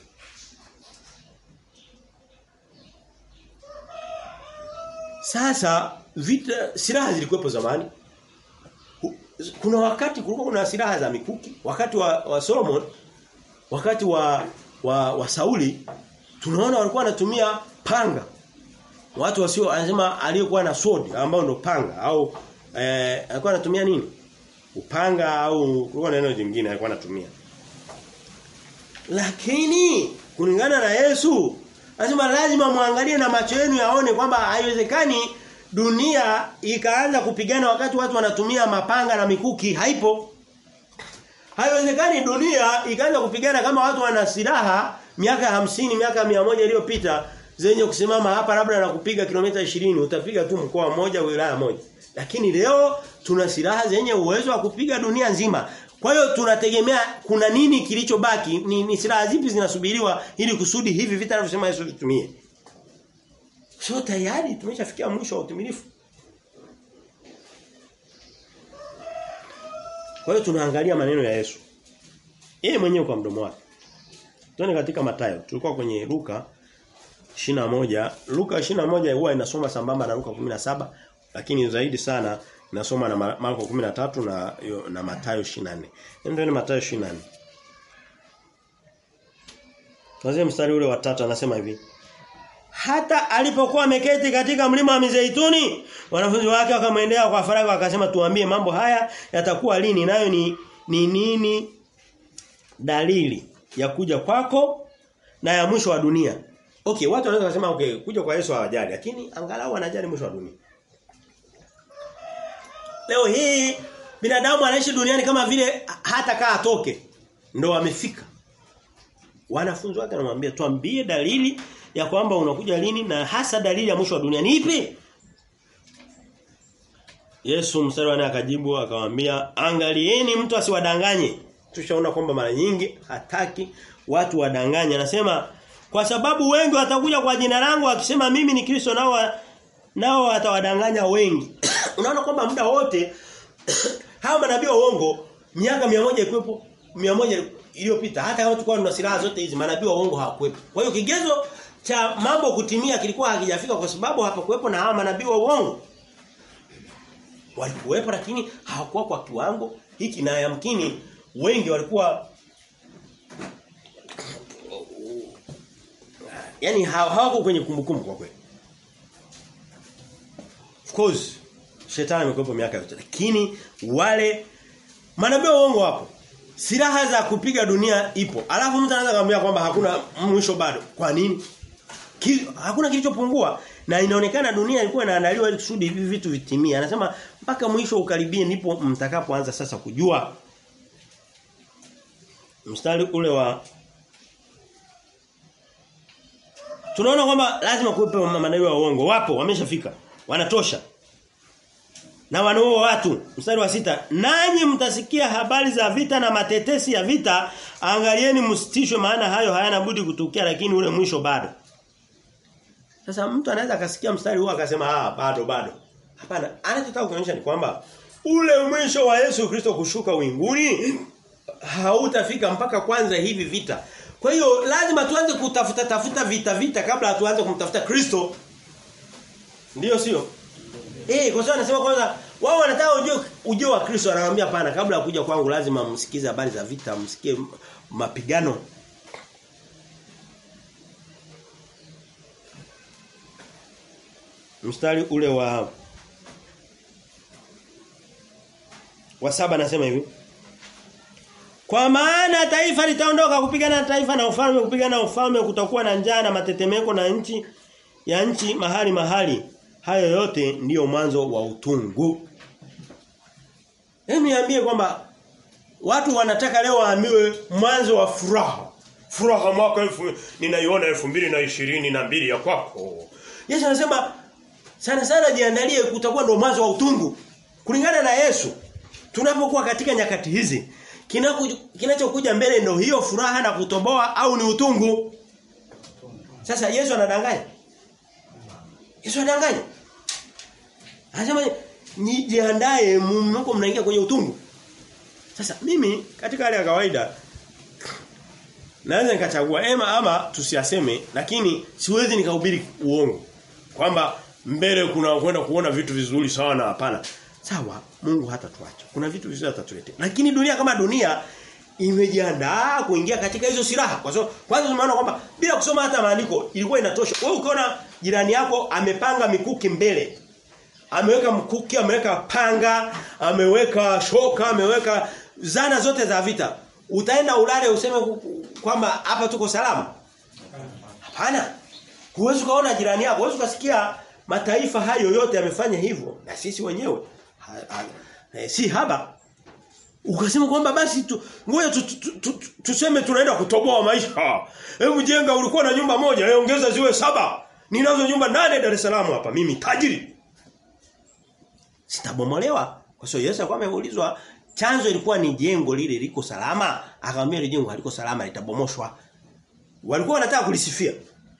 S1: Sasa vita silaha zilikuwepo zamani. Kuna wakati kulikuwa kuna silaha za mikuki, wakati wa, wa Solomon, wakati wa wa, wa Sauli tunaona walikuwa wanatumia panga. Watu wasio anasema aliyekuwa na sword ambao ndo panga au eh, alikuwa anatumia nini? upanga au kulikuwa na neno jingine alikuwa anatumia. Lakini kulingana na Yesu anasema lazima muangalie na macho yenu yaone kwamba haiwezekani dunia ikaanza kupigana wakati watu wanatumia mapanga na mikuki haipo. Haiwezekani dunia ikaanza kupigana kama watu wana silaha miaka hamsini miaka mia moja iliyopita zenye kusimama hapa labda na kupiga kilomita 20 utapiga tu mkoa mmoja wilaya moja. Lakini leo tuna silaha zenye uwezo wa kupiga dunia nzima. Kwa hiyo tunategemea kuna nini kilichobaki? Ni, ni silaha zipi zinasubiriwa ili kusudi hivi vita anavyosema Yesu vitumie. Sio tayari tumeshafikia mwisho wa utimilifu. Kwa hiyo tunaangalia maneno ya Yesu. Yeye mwenyewe kwa mdomo wake. Tuone katika Mathayo. Tulikuwa kwenye Luka 21. Luka 21 huwa inasoma sambamba na Luka 17 lakini zaidi sana nasoma na Marko 13 na na Mathayo 24. Ndio ni Mathayo 24. Tuanze mstari ule wa 3 anasema hivi. Hata alipokuwa ameketi katika mlima wa Mizeituni, wanafunzi wake wakamwendea kwa faragha wakasema tuambie mambo haya yatakuwa lini nayo ni ni nini dalili ya kuja kwako na ya mwisho wa dunia. Okay, watu wanaweza kusema okay, kuja kwa Yesu hawajali, lakini angalau wanajali mwisho wa dunia. Leo hii binadamu anaishi duniani kama vile hata kaa atoke. Ndo amefika. Wanafunzi wake anamwambia tuambie dalili ya kwamba unakuja lini na hasa dalili ya mwisho wa dunia ni ipi? Yesu mstari wa akajibu akamwambia angalieni mtu asiwadanganye. Tushaona kwamba mara nyingi hataki watu wadanganye. Anasema kwa sababu wengi watakuja kwa jina langu akisema mimi ni Kristo nao nao watawadanganya wengi. Unaona kwamba muda wote hawa manabii wa uongo miaka 100 ikwepo 100 iliyopita hata kama tulikuwa tuna silaha zote hizi manabii wa uongo hawakuwepo. Kwa hiyo kigezo cha mambo kutimia kilikuwa hakijafika kwa sababu hapakuwepo na hawa manabii wa uongo. Walikuwepo lakini hawakuwa kwa kiwango hiki na yamkini wengi walikuwa yani hawako kwenye kumbukumbu kwa kweli. Of course shetani amekuwepo miaka yote lakini wale manabii wa uongo wapo. Silaha za kupiga dunia ipo. Alafu mtu anaweza kumwambia kwamba hakuna mwisho bado. Kwa nini? Ki, hakuna kilichopungua na inaonekana dunia ilikuwa inaandaliwa ili kusudi hivi vitu vitimie. Anasema mpaka mwisho ukaribie ndipo mtakapoanza sasa kujua. Mstari ule wa Tunaona kwamba lazima kuwepo manabii wa uongo. Wapo, wameshafika. Wanatosha. Na wanaua watu. Mstari wa sita Nanyi mtasikia habari za vita na matetesi ya vita, angalieni msitishwe maana hayo hayana budi kutukia lakini ule mwisho bado. Sasa mtu anaweza akasikia mstari huu akasema ah bado bado. Hapana, anachotaka kuonyesha ni kwamba ule mwisho wa Yesu Kristo kushuka winguni hautafika mpaka kwanza hivi vita. Kwa hiyo lazima tuanze kutafuta tafuta vita vita kabla hatuanze kumtafuta Kristo. Ndiyo sio? Eh, kwa sababu anasema kwanza wao wanataka ujue ujue wa Kristo anawaambia pana kabla ya kuja kwangu lazima msikize habari za vita, msikie mapigano. Mstari ule wa wa saba anasema hivi kwa maana taifa litaondoka kupigana na taifa na ufalme kupigana na ufalme kutakuwa na njaa na matetemeko na nchi ya nchi mahali mahali hayo yote ndiyo mwanzo wa utungu Hebu niambie kwamba watu wanataka leo waambiwe mwanzo wa furaha furaha mwaka elfu ninaiona elfu mbili na ishirini na mbili ya kwako Yesu anasema sana sana jiandalie kutakuwa ndo mwanzo wa utungu kulingana na Yesu tunapokuwa katika nyakati hizi kinachokuja mbele ndio hiyo furaha na kutoboa au ni utungu sasa Yesu anadanganya Yesu anadanganya anasema nijiandae mko mnaingia kwenye utungu sasa mimi katika hali ya kawaida naweza nikachagua ema ama tusiaseme lakini siwezi nikahubiri uongo kwamba mbele kuna kwenda kuona vitu vizuri sana hapana sawa Mungu hatatuacha kuna vitu vizuri atatuletea lakini dunia kama dunia imejiandaa kuingia katika hizo silaha kwa sababu kwanza tumeona kwamba bila kusoma hata maandiko ilikuwa inatosha wewe ukiona jirani yako amepanga mikuki mbele ameweka mkuki ameweka panga ameweka shoka ameweka zana zote za vita utaenda ulale useme kwamba hapa tuko salama hapana huwezi kuona jirani yako huwezi kusikia mataifa hayo yote yamefanya hivyo na sisi wenyewe ha, ha, eh, si haba ukasema kwamba basi tu, ngoja tu, tu, tu, tu, tuseme tunaenda kutoboa maisha hebu jenga ulikuwa na nyumba moja ongeza ziwe saba ninazo nyumba nane Dar es Salaam hapa mimi tajiri sitabomolewa kwa sababu Yesu alikuwa ameulizwa chanzo ilikuwa ni jengo lile liko salama akamwambia ile jengo haliko salama litabomoshwa walikuwa wanataka kulisifia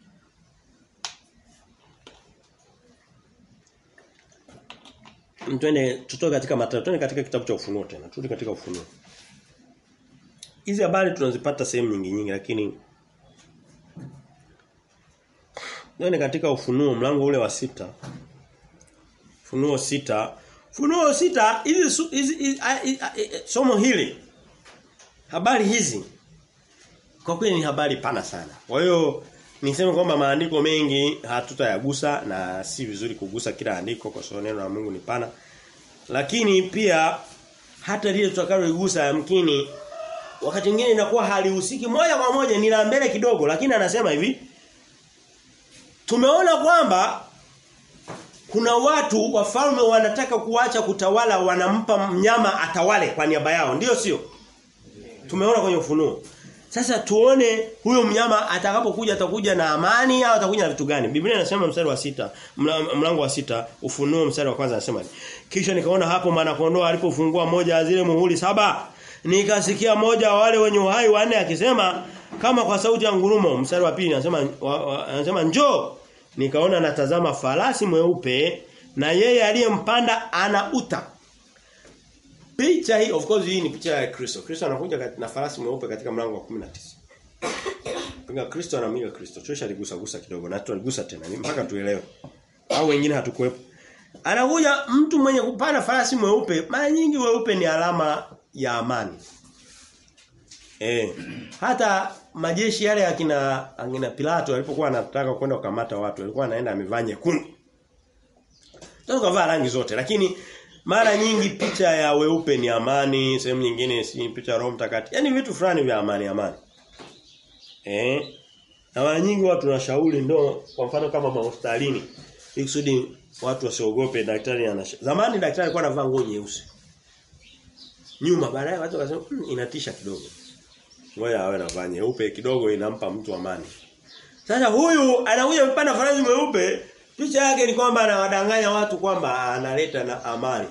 S1: Twende tutoke katika Mathayo, twende katika kitabu cha Ufunuo tena. Turudi katika Ufunuo. Hizi habari tunazipata sehemu nyingi nyingi lakini Twende katika Ufunuo mlango ule wa sita Ufunuo sita Ufunuo sita hizi hizi somo hili habari hizi kwa kweli ni habari pana sana. Kwa hiyo niseme kwamba maandiko mengi hatutayagusa na si vizuri kugusa kila andiko kwa sababu neno la Mungu ni pana. Lakini pia hata lile tutakaloligusa yamkini wakati mwingine inakuwa halihusiki moja kwa moja ni la mbele kidogo lakini anasema hivi Tumeona kwamba Kuna watu wafalme wanataka kuacha kutawala wanampa mnyama atawale kwa niaba yao. Ndiyo sio? Tumeona kwenye ufunuo. Sasa tuone huyo mnyama atakapokuja atakuja na amani au atakuja na vitu gani? Biblia inasema mstari wa sita, mla- mlango wa sita, ufunuo mstari wa kwanza anasema. Kisha nikaona hapo maana kondoo alipofungua moja ya zile muhuri saba, nikasikia moja wa wale wenye uhai wanne akisema kama kwa sauti ya ngurumo. Mstari wa pili anasema wa- wa- anasema njoo. Nikaona natazama farasi mweupe na yeye aliyempanda ana uta. Picha hii of course hii ni picha ya Kristo. Kristo anakuja kat- na farasi mweupe katika mlango wa 19. Pinga Kristo anamiga Kristo. Chosha aligusa gusa kidogo na tualigusa tena ni mpaka tuelewe. Au wengine hatukuwepo. Anakuja mtu mwenye kupanda farasi mweupe. Mara nyingi weupe ni alama ya amani. Eh. Hata majeshi yale akina akina Pilato alipokuwa anataka kwenda kukamata watu, alikuwa anaenda amevaa nyekundu. Sasa kavaa rangi zote lakini mara nyingi picha ya weupe ni amani, sehemu nyingine si picha ya Roho Mtakatifu. Yaani vitu fulani vya amani amani. Eh? Na mara nyingi watu wanashauri ndo kwa mfano kama mahospitalini ili kusudi watu wasiogope daktari anasha. Zamani daktari alikuwa anavaa nguo nyeusi. Nyuma baadaye watu wakasema "Hmm, inatisha kidogo. Ngoja awe anavaa nyeupe kidogo inampa mtu amani. Sasa huyu anakuja mpanda farasi mweupe, picha yake ni kwamba anawadanganya watu kwamba analeta na amani.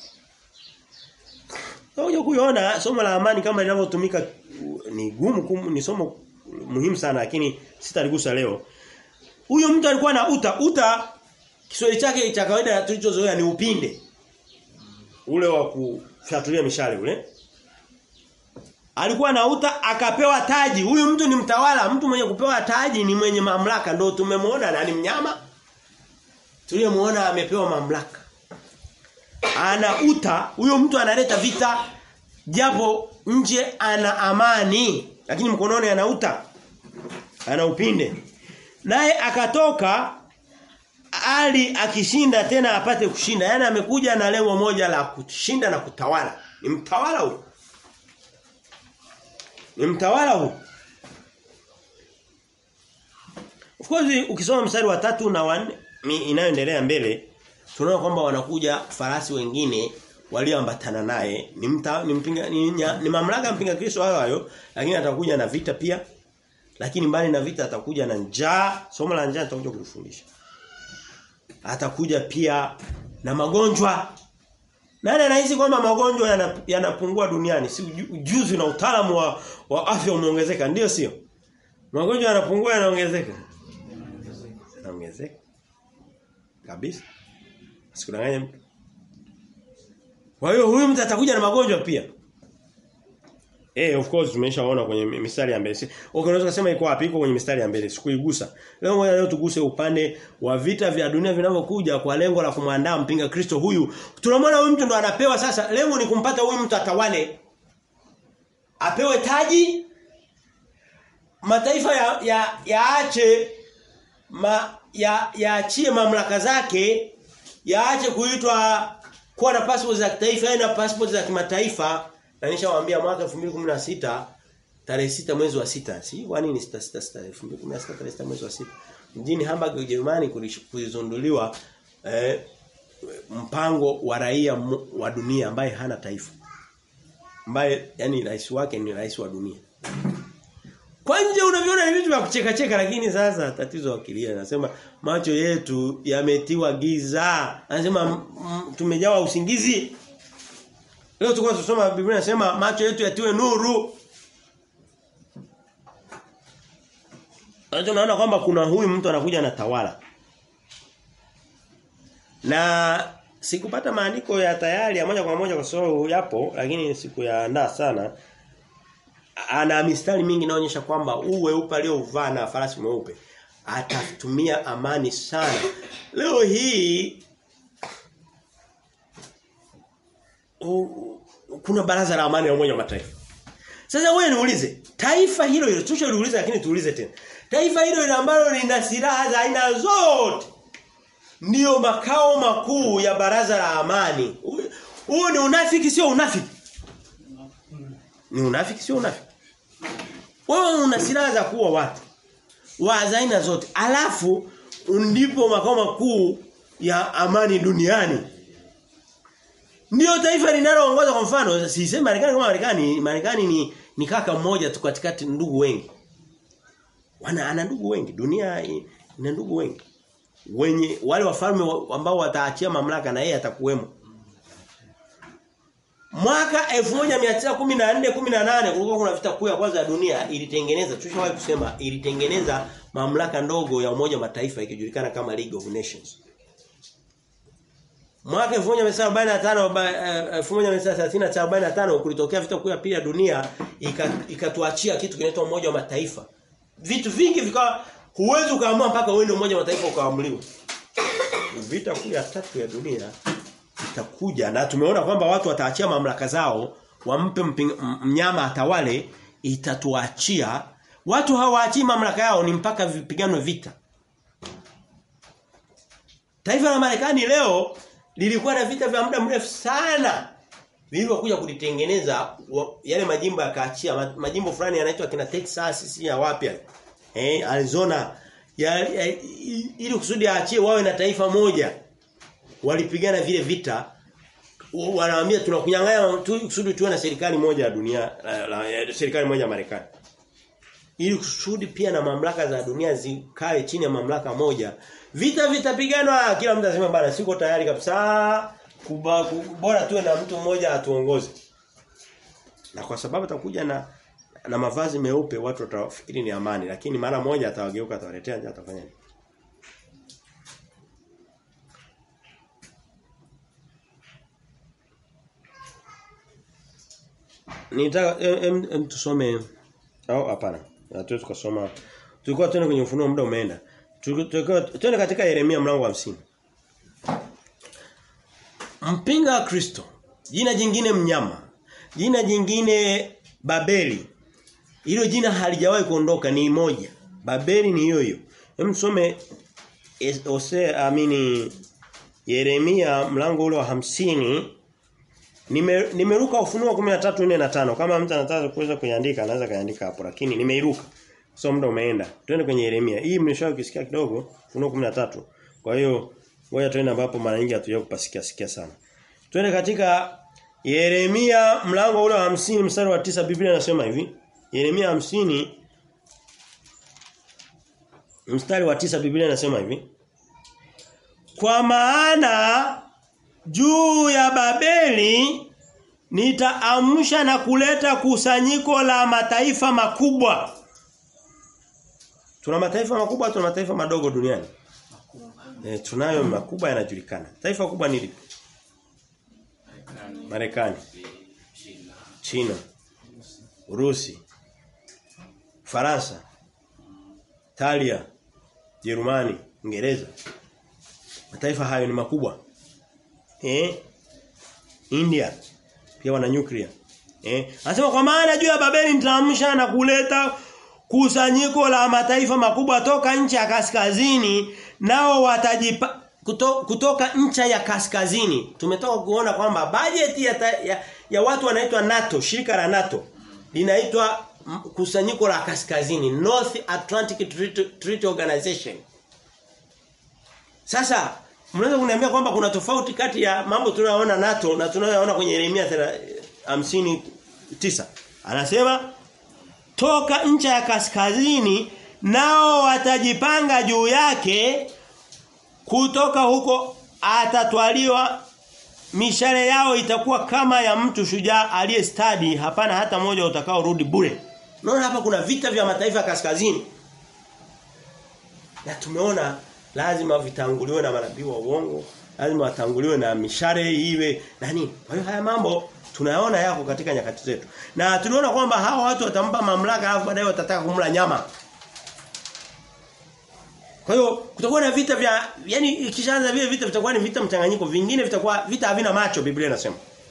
S1: Unajua kuiona somo la amani kama linavyotumika ni gumu kum, ni somo muhimu sana lakini sitaligusa leo. Huyo mtu alikuwa na uta uta Kiswahili chake cha kawaida tulichozoea ni upinde. Ule wa kufyatulia mishale ule. Alikuwa na uta akapewa taji. Huyu mtu ni mtawala, mtu mwenye kupewa taji ni mwenye mamlaka ndio tumemwona na ni mnyama. Tuliyemuona amepewa mamlaka. Ana uta, huyo mtu analeta vita japo nje ana amani, lakini mkononi ana uta. Ana upinde. Naye akatoka ali akishinda tena apate kushinda. Yaani amekuja na lengo moja la kushinda na kutawala. Ni mtawala huyo. Ni mtawala huyo. Of course ukisoma mstari wa tatu na wanne inayoendelea mbele tunaona kwamba wanakuja farasi wengine walioambatana naye ni mta, ni, mpinga, ni, nya, ni mamlaka mpinga Kristo hayo hayo lakini atakuja na vita pia lakini mbali na vita atakuja na njaa somo la njaa tutakuja kulifundisha atakuja pia na magonjwa nani anahisi kwamba magonjwa yanapungua yana duniani si ujuzi na utaalamu wa, wa afya umeongezeka ndio sio magonjwa yanapungua yanaongezeka yanaongezeka kabisa Sikudanganya mtu. Kwa hiyo huyu mtu atakuja na magonjwa pia. Eh of course tumeshaona kwenye mistari ya mbele. Okay unaweza kusema iko wapi? Iko kwenye mistari ya mbele. Sikuigusa. Leo ngoja leo tuguse upande wa vita vya dunia vinavyokuja kwa lengo la kumwandaa mpinga Kristo huyu. Tunamwona huyu mtu ndo anapewa sasa. Lengo ni kumpata huyu mtu atawale. Apewe taji. Mataifa ya ya yaache ma, ya yaachie mamlaka zake yaache kuitwa kuwa na passport za kitaifa na passport za kimataifa na nishawaambia mwaka 2016 tarehe sita mwezi wa sita si kwa nini sita sita sita 2016 tarehe sita mwezi wa sita mjini Hamburg Ujerumani kulizunduliwa eh, mpango wa raia wa dunia ambaye hana taifa ambaye yani rais wake ni rais wa dunia kwa nje unaviona ni vitu vya kucheka cheka lakini sasa tatizo akilia anasema macho yetu yametiwa giza. Anasema tumejawa usingizi. Leo tulikuwa tunasoma Biblia inasema macho yetu yatiwe nuru. Sasa unaona kwamba kuna huyu mtu anakuja na tawala. Na sikupata maandiko ya tayari ya moja kwa moja kwa sababu yapo lakini sikuyaandaa sana ana mistari mingi inaonyesha kwamba huu weupe aliovaa na farasi mweupe atatumia amani sana. Leo hii u, kuna baraza la amani la Umoja wa Mataifa. Sasa wewe niulize, taifa hilo hilo tushaliuliza lakini tuulize tena. Taifa hilo hilo ambalo lina silaha za aina zote ndiyo makao makuu ya baraza la amani. Huo ni unafiki sio unafiki. Ni unafiki sio unafiki. Wewe una silaha za kuua watu. Wa aina zote. Alafu ndipo makao makuu ya amani duniani. Ndio taifa linaloongoza kwa mfano, sisemi Marekani kama Marekani, Marekani ni ni kaka mmoja tu katikati ndugu wengi. Wana ana ndugu wengi, dunia ina ndugu wengi. Wenye wale wafalme ambao wataachia mamlaka na yeye atakuwemo. Mwaka 1914 18 kulikuwa kuna vita kuu ya kwanza ya dunia ilitengeneza tushawahi kusema ilitengeneza mamlaka ndogo ya umoja mataifa ikijulikana kama League of Nations. Mwaka 1945 1945 kulitokea vita kuu ya pili ya dunia ikatuachia ika kitu kinaitwa umoja wa mataifa. Vitu vingi vikawa huwezi ukaamua mpaka uende umoja wa mataifa ukaamuliwa. Vita kuu ya tatu ya dunia itakuja na tumeona kwamba watu wataachia mamlaka zao wampe mnyama atawale itatuachia watu hawaachii mamlaka yao ni mpaka vipiganwe vita Taifa la Marekani leo lilikuwa na vita vya muda mrefu sana vilivyokuja kulitengeneza yale majimbo yakaachia majimbo fulani yanaitwa kina Texas si ya wapi eh Arizona ya, ya, ili kusudi aachie wawe na taifa moja walipigana vile vita wanawaambia tunakunyang'anya tu kusudi tuwe na serikali moja ya dunia la, la, serikali moja ya Marekani ili kusudi pia na mamlaka za dunia zikae chini ya mamlaka moja vita vitapiganwa kila mtu anasema bana siko tayari kabisa kuba, bora tuwe na mtu mmoja atuongoze na kwa sababu atakuja na na mavazi meupe watu watafikiri ni amani lakini mara moja atawageuka atawaletea nje atafanya nini Nitaka em, em, tusome au hapana. Hatuwezi kusoma. Tulikuwa tuende kwenye ufunuo muda umeenda. Tulikuwa tuende katika Yeremia mlango wa 50. Mpinga Kristo. Jina jingine mnyama. Jina jingine Babeli. Hilo jina halijawahi kuondoka ni moja. Babeli ni hiyo hiyo. Hem tusome Ose amini Yeremia mlango ule wa hamsini Nime, nimeruka ufunuo 13 4 na 5 kama mtu anataka kuweza kuiandika anaweza kaandika hapo lakini nimeiruka so muda umeenda twende kwenye Yeremia hii mlishawahi kusikia kidogo ufunuo 13 kwa hiyo ngoja twende ambapo mara nyingi hatuja kupasikia sikia sana twende katika Yeremia mlango ule wa 50 mstari wa tisa Biblia inasema hivi Yeremia 50 mstari wa tisa Biblia inasema hivi Kwa maana juu ya Babeli nitaamsha na kuleta kusanyiko la mataifa makubwa. Tuna mataifa makubwa, tuna mataifa madogo duniani. E, tunayo makubwa yanajulikana. Taifa kubwa ni lipi? Marekani. China. Urusi. Faransa. Italia. Jerumani, Uingereza. Mataifa hayo ni makubwa. Eh? India pia wana nuclear. Eh? Anasema kwa maana juu ya Babeli nitaamsha na kuleta kusanyiko la mataifa makubwa toka nchi ya kaskazini nao watajipa kuto, kutoka ncha ya kaskazini. Tumetoka kuona kwamba bajeti ya, ta, ya, ya watu wanaitwa NATO, shirika la NATO linaitwa kusanyiko la kaskazini, North Atlantic Treaty, Treaty Organization. Sasa Mnaweza kuniambia kwamba kuna tofauti kati ya mambo tunayoona NATO na tunayoona kwenye Yeremia 59. Anasema toka ncha ya kaskazini nao watajipanga juu yake kutoka huko atatwaliwa mishale yao itakuwa kama ya mtu shujaa aliyestadi hapana hata mmoja utakao rudi bure. Unaona hapa kuna vita vya mataifa kaskazini. Na tumeona lazima vitanguliwe na manabii wa uongo, lazima watanguliwe na mishare iwe nani. Kwa hiyo haya mambo tunayaona yako katika nyakati zetu. Na tunaona kwamba hawa watu watampa mamlaka alafu baadaye watataka kumla nyama. Kwa hiyo kutakuwa na vita vya yani ikishaanza vile vita vitakuwa ni vita mchanganyiko, vingine vitakuwa vita havina macho Biblia inasema.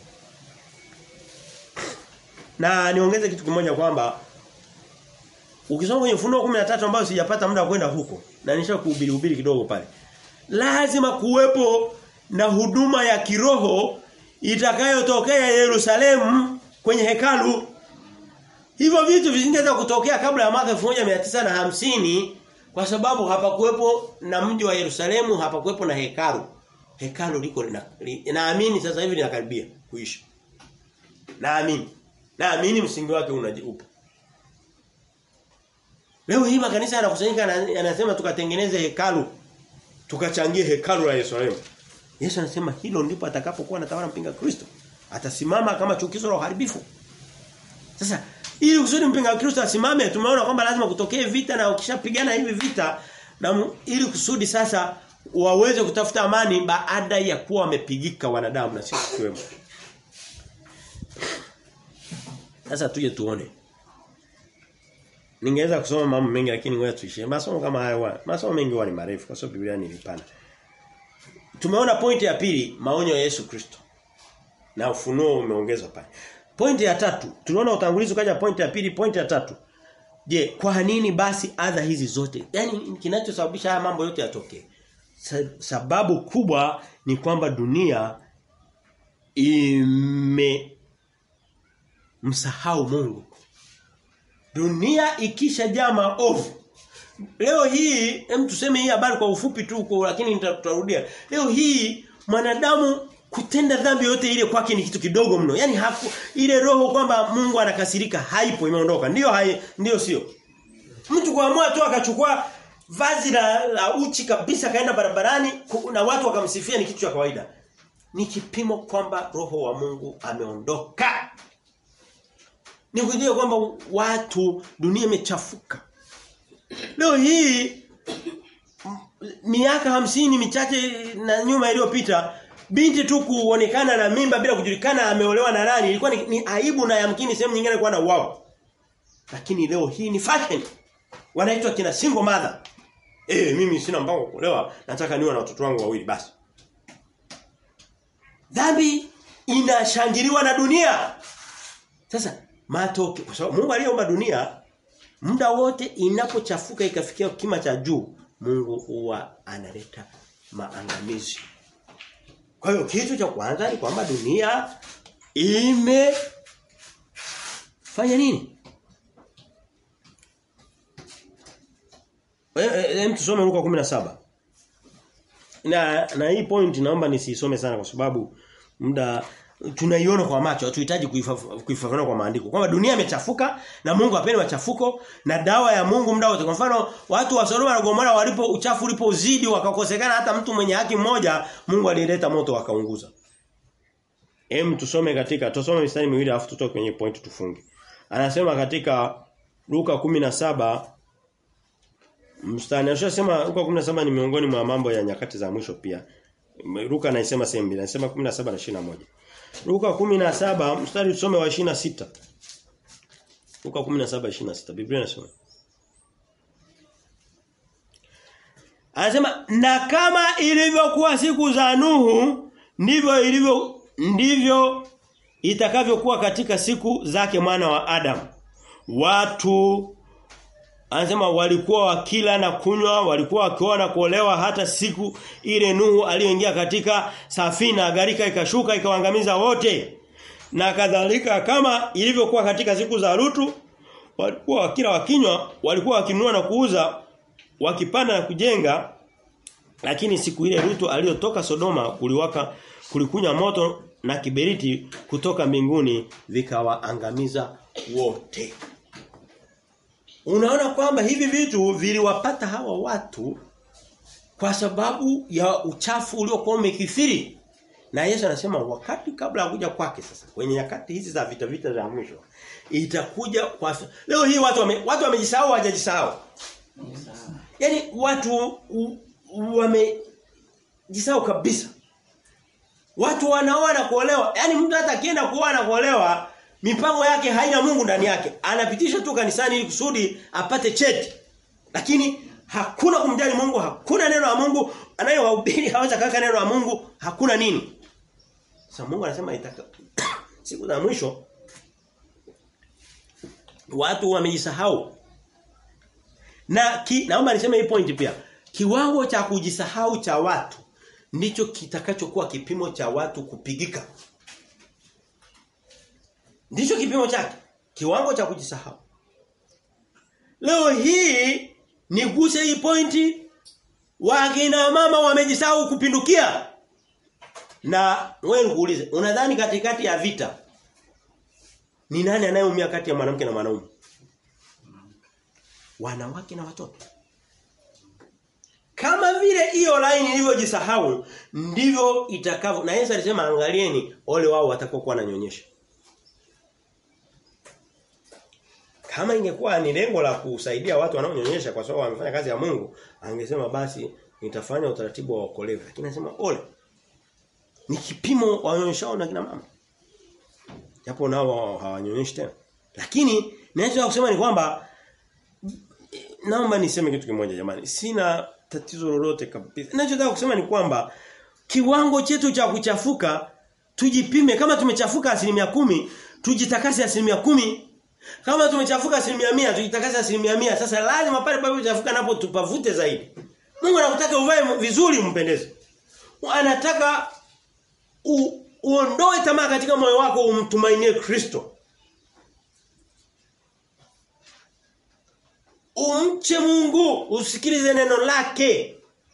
S1: Na niongeze kitu kimoja kwamba Ukisoma kwenye Ufunuo 13 ambayo sijapata muda wa kwenda huko na nisha kuhubiri hubiri kidogo pale. Lazima kuwepo na huduma ya kiroho itakayotokea Yerusalemu kwenye hekalu. Hivyo vitu visingeweza kutokea kabla ya mwaka 1950 kwa sababu hapakuwepo na mji wa Yerusalemu, hapakuwepo na hekalu. hekalu liko naamini sasa hivi linakaribia kuisha. Naamini. Naamini msingi wake upo. Leo hii makanisa yanakusanyika yanasema tukatengeneze hekalu. Tukachangie hekalu la Yerusalemu. Yesu anasema hilo ndipo atakapokuwa anatawala mpinga Kristo. Atasimama kama chukizo la uharibifu. Sasa ili kusudi mpinga Kristo asimame tumeona kwamba lazima kutokee vita na ukishapigana hivi vita na ili kusudi sasa waweze kutafuta amani baada ya kuwa wamepigika wanadamu na sisi tukiwemo. Sasa tuje tuone. Ningeweza kusoma mambo mengi lakini ngoja tuishie. Masomo kama haya wa, masomo mengi huwa ni marefu kwa sababu Biblia ni pana. Tumeona pointi ya pili maonyo ya Yesu Kristo. Na ufunuo umeongezwa pale. Pointi ya tatu, tuliona utangulizi ukaja pointi ya pili, pointi ya tatu. Je, kwa nini basi adha hizi zote? Yaani kinachosababisha haya mambo yote yatokee. Sababu kubwa ni kwamba dunia ime msahau Mungu. Dunia ikishajaa maovu. Leo hii hem tuseme hii habari kwa ufupi tu kwa lakini tutarudia. Leo hii mwanadamu kutenda dhambi yote ile kwake ni kitu kidogo mno. Yaani haku, ile roho kwamba Mungu anakasirika haipo imeondoka. Ndiyo hai ndiyo sio. Mtu kuamua tu akachukua vazi la, la uchi kabisa kaenda barabarani na watu wakamsifia ni kitu cha kawaida. Ni kipimo kwamba roho wa Mungu ameondoka. Ni kujua kwamba watu dunia imechafuka. Leo hii miaka hamsini michache na nyuma iliyopita binti tu kuonekana na mimba bila kujulikana ameolewa na nani ilikuwa ni, ni aibu na yamkini sehemu nyingine ilikuwa na uwao. Lakini leo hii ni fashion. Wanaitwa kina single mother. Eh mimi sina mpango wa kuolewa, nataka niwe na watoto wangu wawili basi. Dhambi inashangiliwa na dunia. Sasa matoke kwa sababu Mungu aliyeumba dunia muda wote inapochafuka ikafikia kima cha juu Mungu huwa analeta maangamizi. Kwa hiyo kitu cha kwanza ni kwamba dunia ime fanya nini? Hem tusome Luka 17. Na na hii point naomba nisisome sana kwa sababu muda tunaiona kwa macho hatuhitaji kuifafanua kwa maandiko kwamba dunia imechafuka na Mungu hapendi machafuko na dawa ya Mungu muda wote kwa mfano watu wa Sodoma na Gomora walipo uchafu ulipozidi wakakosekana hata mtu mwenye haki mmoja Mungu alileta moto wakaunguza Hem tusome katika tusome mistari miwili afu tutoke kwenye point tufunge anasema katika Luka 17 mstari anasema Luka 17 ni miongoni mwa mambo ya nyakati za mwisho pia Luka anasema sehemu mbili anasema 17 na 21 Luka 17 mstari tusome wa 26. Luka 17:26 Biblia inasema Anasema na kama ilivyokuwa siku za Nuhu ndivyo ilivyo ndivyo itakavyokuwa katika siku zake mwana wa Adam. Watu Anasema walikuwa wakila na kunywa, walikuwa wakioa na kuolewa hata siku ile Nuhu aliyoingia katika safina, gharika ikashuka ikawaangamiza wote. Na kadhalika kama ilivyokuwa katika siku za Lutu, walikuwa wakila wakinywa, walikuwa wakinunua na kuuza, wakipanda na kujenga. Lakini siku ile Lutu aliyotoka Sodoma kuliwaka kulikunya moto na kiberiti kutoka mbinguni vikawaangamiza wote. Unaona kwamba hivi vitu viliwapata hawa watu kwa sababu ya uchafu uliokuwa umekithiri. Na Yesu anasema wakati kabla ya kuja kwake sasa kwenye nyakati hizi za vita vita za mwisho itakuja kwa leo hii watu wame, watu wamejisahau hawajajisahau. Yaani watu wamejisahau kabisa. Watu wanaoa na kuolewa. Yaani mtu hata akienda kuoa na kuolewa mipango yake haina Mungu ndani yake. Anapitisha tu kanisani ili kusudi apate cheti. Lakini hakuna kumjali Mungu, hakuna neno la Mungu, anayewahubiri haweza kaka neno la Mungu, hakuna nini. Sasa Mungu anasema itaka siku za mwisho watu wamejisahau. Na ki, naomba niseme hii point pia. Kiwango cha kujisahau cha watu ndicho kitakachokuwa kipimo cha watu kupigika. Ndicho kipimo chake. Kiwango cha kujisahau. Leo hii niguse hii pointi wakina mama wamejisahau kupindukia. Na wewe nikuulize, unadhani katikati ya vita ni nani anayeumia kati ya mwanamke na mwanaume? Wanawake na watoto. Kama vile hiyo line ilivyojisahau ndivyo itakavyo. Na Yesu alisema angalieni ole wao watakokuwa wananyonyesha. Kama ingekuwa ni lengo la kusaidia watu wanaonyonyesha kwa sababu wamefanya kazi ya Mungu, angesema basi nitafanya utaratibu wa okolevu. Lakini anasema ole. Ni kipimo wanyonyeshao na kina mama. Japo nao hawanyonyeshi tena. Lakini ninachotaka kusema ni kwamba naomba niseme kitu kimoja jamani. Sina tatizo lolote kabisa. Ninachotaka kusema ni kwamba kiwango chetu cha kuchafuka tujipime kama tumechafuka asilimia kumi tujitakase asilimia kumi kama tumechafuka asilimia mia tujitakase asilimia mia sasa lazima pale pale tuchafuka napo tupavute zaidi Mungu anakutaka uvae vizuri umpendeze anataka u, uondoe tamaa katika moyo wako umtumainie Kristo Umche Mungu, usikilize neno lake.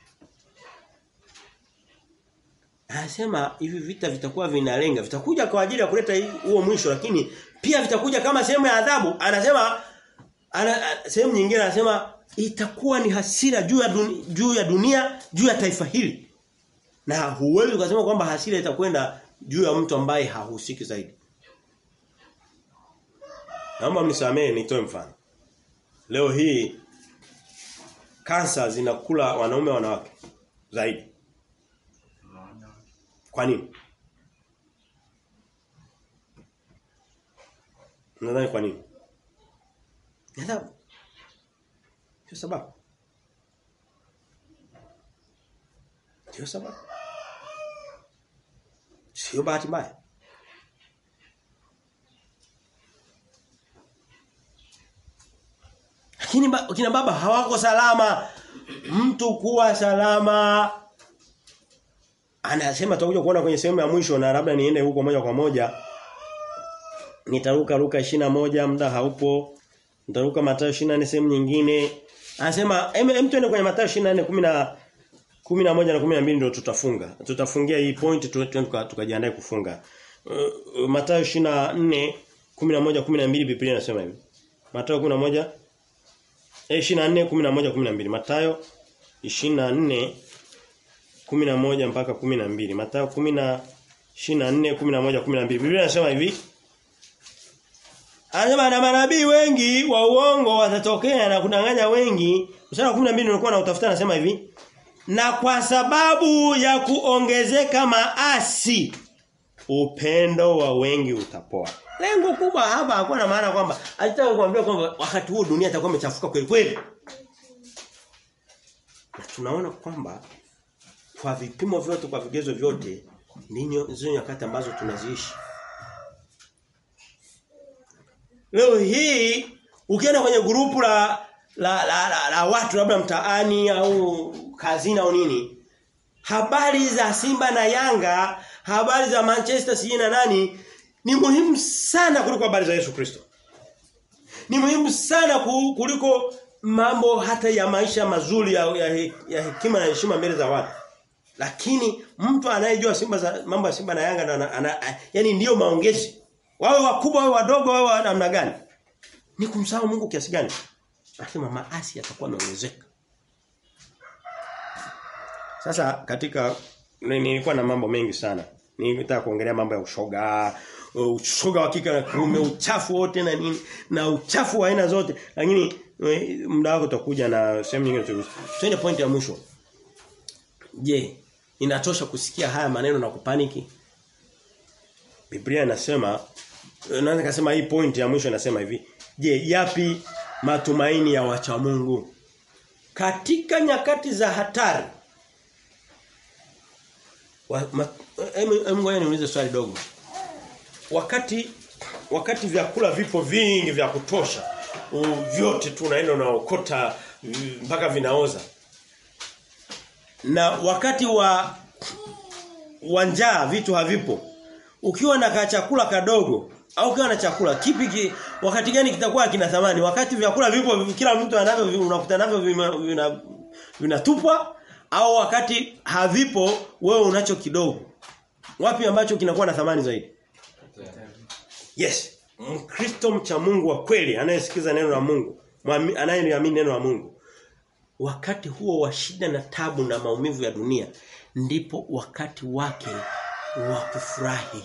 S1: Anasema hivi vita vitakuwa vinalenga, vitakuja kwa ajili ya kuleta huo mwisho lakini pia vitakuja kama sehemu ya adhabu. Anasema ana, sehemu nyingine anasema itakuwa ni hasira juu ya dunia, juu ya dunia, juu ya taifa hili. Na huwezi ukasema kwamba hasira itakwenda juu ya mtu ambaye hahusiki zaidi. Naomba mnisamee nitoe mfano. Leo hii kansa zinakula wanaume wanawake zaidi. Kwa nini? Nadhani kwa nini? Nadhani Sio sababu. Sio sababu. Sio bahati mbaya. Lakini ba, kina baba hawako salama. Mtu kuwa salama anasema tutakuja kuona kwenye sehemu ya mwisho na labda niende huko moja kwa moja. Nitaruka ruka moja muda haupo. Nitaruka Mathayo 24 sehemu nyingine. Anasema hem tuende kwenye Mathayo 24 10 11 na 12 ndio tutafunga. Tutafungia hii point tukajiandae tuka kufunga. Uh, Mathayo 24 11 12 Biblia inasema hivi. Mathayo 11 24 11 12 Mathayo 24 11 mpaka 12 Mathayo 10 24 11 12 Biblia inasema hivi Anasema na manabii wengi wa uongo watatokea na kudanganya wengi. Mstari wa 12 nilikuwa na utafuta anasema hivi. Na kwa sababu ya kuongezeka maasi upendo wa wengi utapoa. Lengo kubwa hapa hakuwa na maana kwamba alitaka kuambia kwamba wakati huo dunia itakuwa imechafuka kweli kweli. Na tunaona kwamba kwa vipimo vyote kwa vigezo vyote ninyo zile nyakati ambazo tunaziishi. Leo hii ukienda kwenye grupu la la, la, la, la watu labda mtaani au kazini au nini habari za Simba na Yanga habari za Manchester City na nani ni muhimu sana kuliko habari za Yesu Kristo ni muhimu sana kuliko mambo hata ya maisha mazuri ya, ya, ya hekima na heshima mbele za watu lakini mtu anayejua Simba za mambo ya Simba na Yanga na, ana, ana, yani ndiyo maongezi wawe wakubwa wawe wadogo wawe namna gani ni kumsahau Mungu kiasi gani Anasema maasi yatakuwa yameongezeka. Sasa katika nilikuwa na mambo mengi sana. Nilitaka kuongelea mambo ya ushoga, ushoga wa kike na kiume, uchafu wote na nini na uchafu wa aina zote. Lakini muda wako utakuja na sehemu nyingine tu. Twende point ya mwisho. Je, inatosha kusikia haya maneno na kupaniki? Biblia inasema naweza kusema hii point ya mwisho inasema hivi. Je, yapi matumaini ya wacha Mungu katika nyakati za hatari Ngoja niulize swali dogo. Wakati wakati vyakula vipo vingi vya kutosha, vyote tu unaenda unaokota mpaka vinaoza. Na wakati wa wa njaa vitu havipo. Ukiwa na chakula kadogo au ukiwa na chakula kipi ki, wakati gani kitakuwa kina thamani? Wakati vyakula vipo kila mtu anavyo unakuta navyo vinatupwa vina au wakati havipo wewe unacho kidogo. Wapi ambacho kinakuwa na thamani zaidi? Yes. Mkristo mcha Mungu wa kweli anayesikiza neno la Mungu, anayeliamini neno la Mungu. Wakati huo wa shida na tabu na maumivu ya dunia ndipo wakati wake wa kufurahi.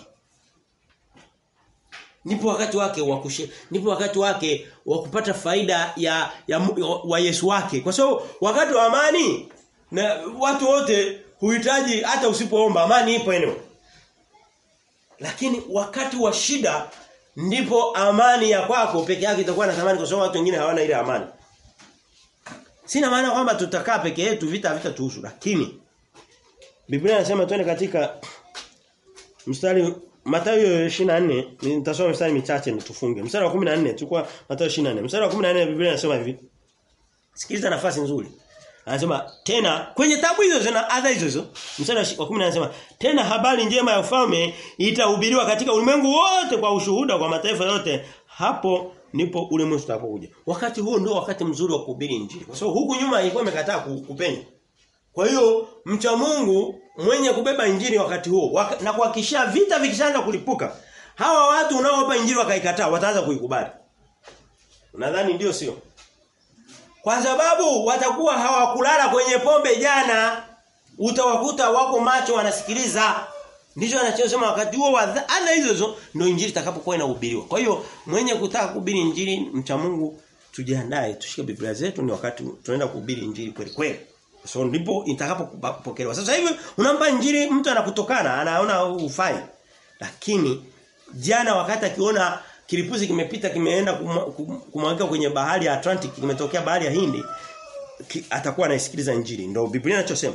S1: Ndipo wakati wake wa kushe, ndipo wakati wake wa kupata faida ya, ya wa Yesu wake. Kwa sababu wakati wa amani na watu wote huhitaji hata usipoomba amani ipo eneo. Lakini wakati wa shida ndipo amani ya kwako peke yake itakuwa na thamani kwa sababu watu wengine hawana ile amani. Sina maana kwamba tutakaa peke yetu vita vita tuhusu lakini Biblia inasema twende katika mstari Mathayo 24 nitasoma mstari michache nitufunge. Mstari wa 14 tulikuwa Mathayo 24. Mstari wa 14 Biblia inasema hivi. Sikiliza nafasi nzuri. Anasema tena kwenye tabu hizo zina adha hizo hizo. Mstari wa 10 anasema tena habari njema ya ufalme itahubiriwa katika ulimwengu wote kwa ushuhuda kwa mataifa yote. Hapo ndipo ule mwisho utakapokuja. Wakati huo ndio wakati mzuri wa kuhubiri injili. Kwa sababu huku nyuma ilikuwa imekataa kupenya. Kwa hiyo mcha Mungu mwenye kubeba injili wakati huo waka, na kuhakikishia vita vikishaanza kulipuka hawa watu unaowapa injili wakaikataa wataanza kuikubali. Nadhani ndio sio. Kwa sababu watakuwa hawakulala kwenye pombe jana utawakuta wako macho wanasikiliza. Ndicho anachosema wakati huo wa adha hizo hizo ndio injili itakapokuwa inahubiriwa. Kwa hiyo mwenye kutaka kuhubiri injili mcha Mungu tujiandae tushike Biblia zetu ni wakati tunaenda kuhubiri injili kweli kweli. So ndipo itakapopokelewa. Sasa hivi unampa injili mtu anakutokana, anaona ufai. Lakini jana wakati akiona kilipuzi kimepita kimeenda kumwagika kwenye bahari ya Atlantic kimetokea bahari ya Hindi ki, atakuwa anaisikiliza injili. Ndio Biblia inachosema.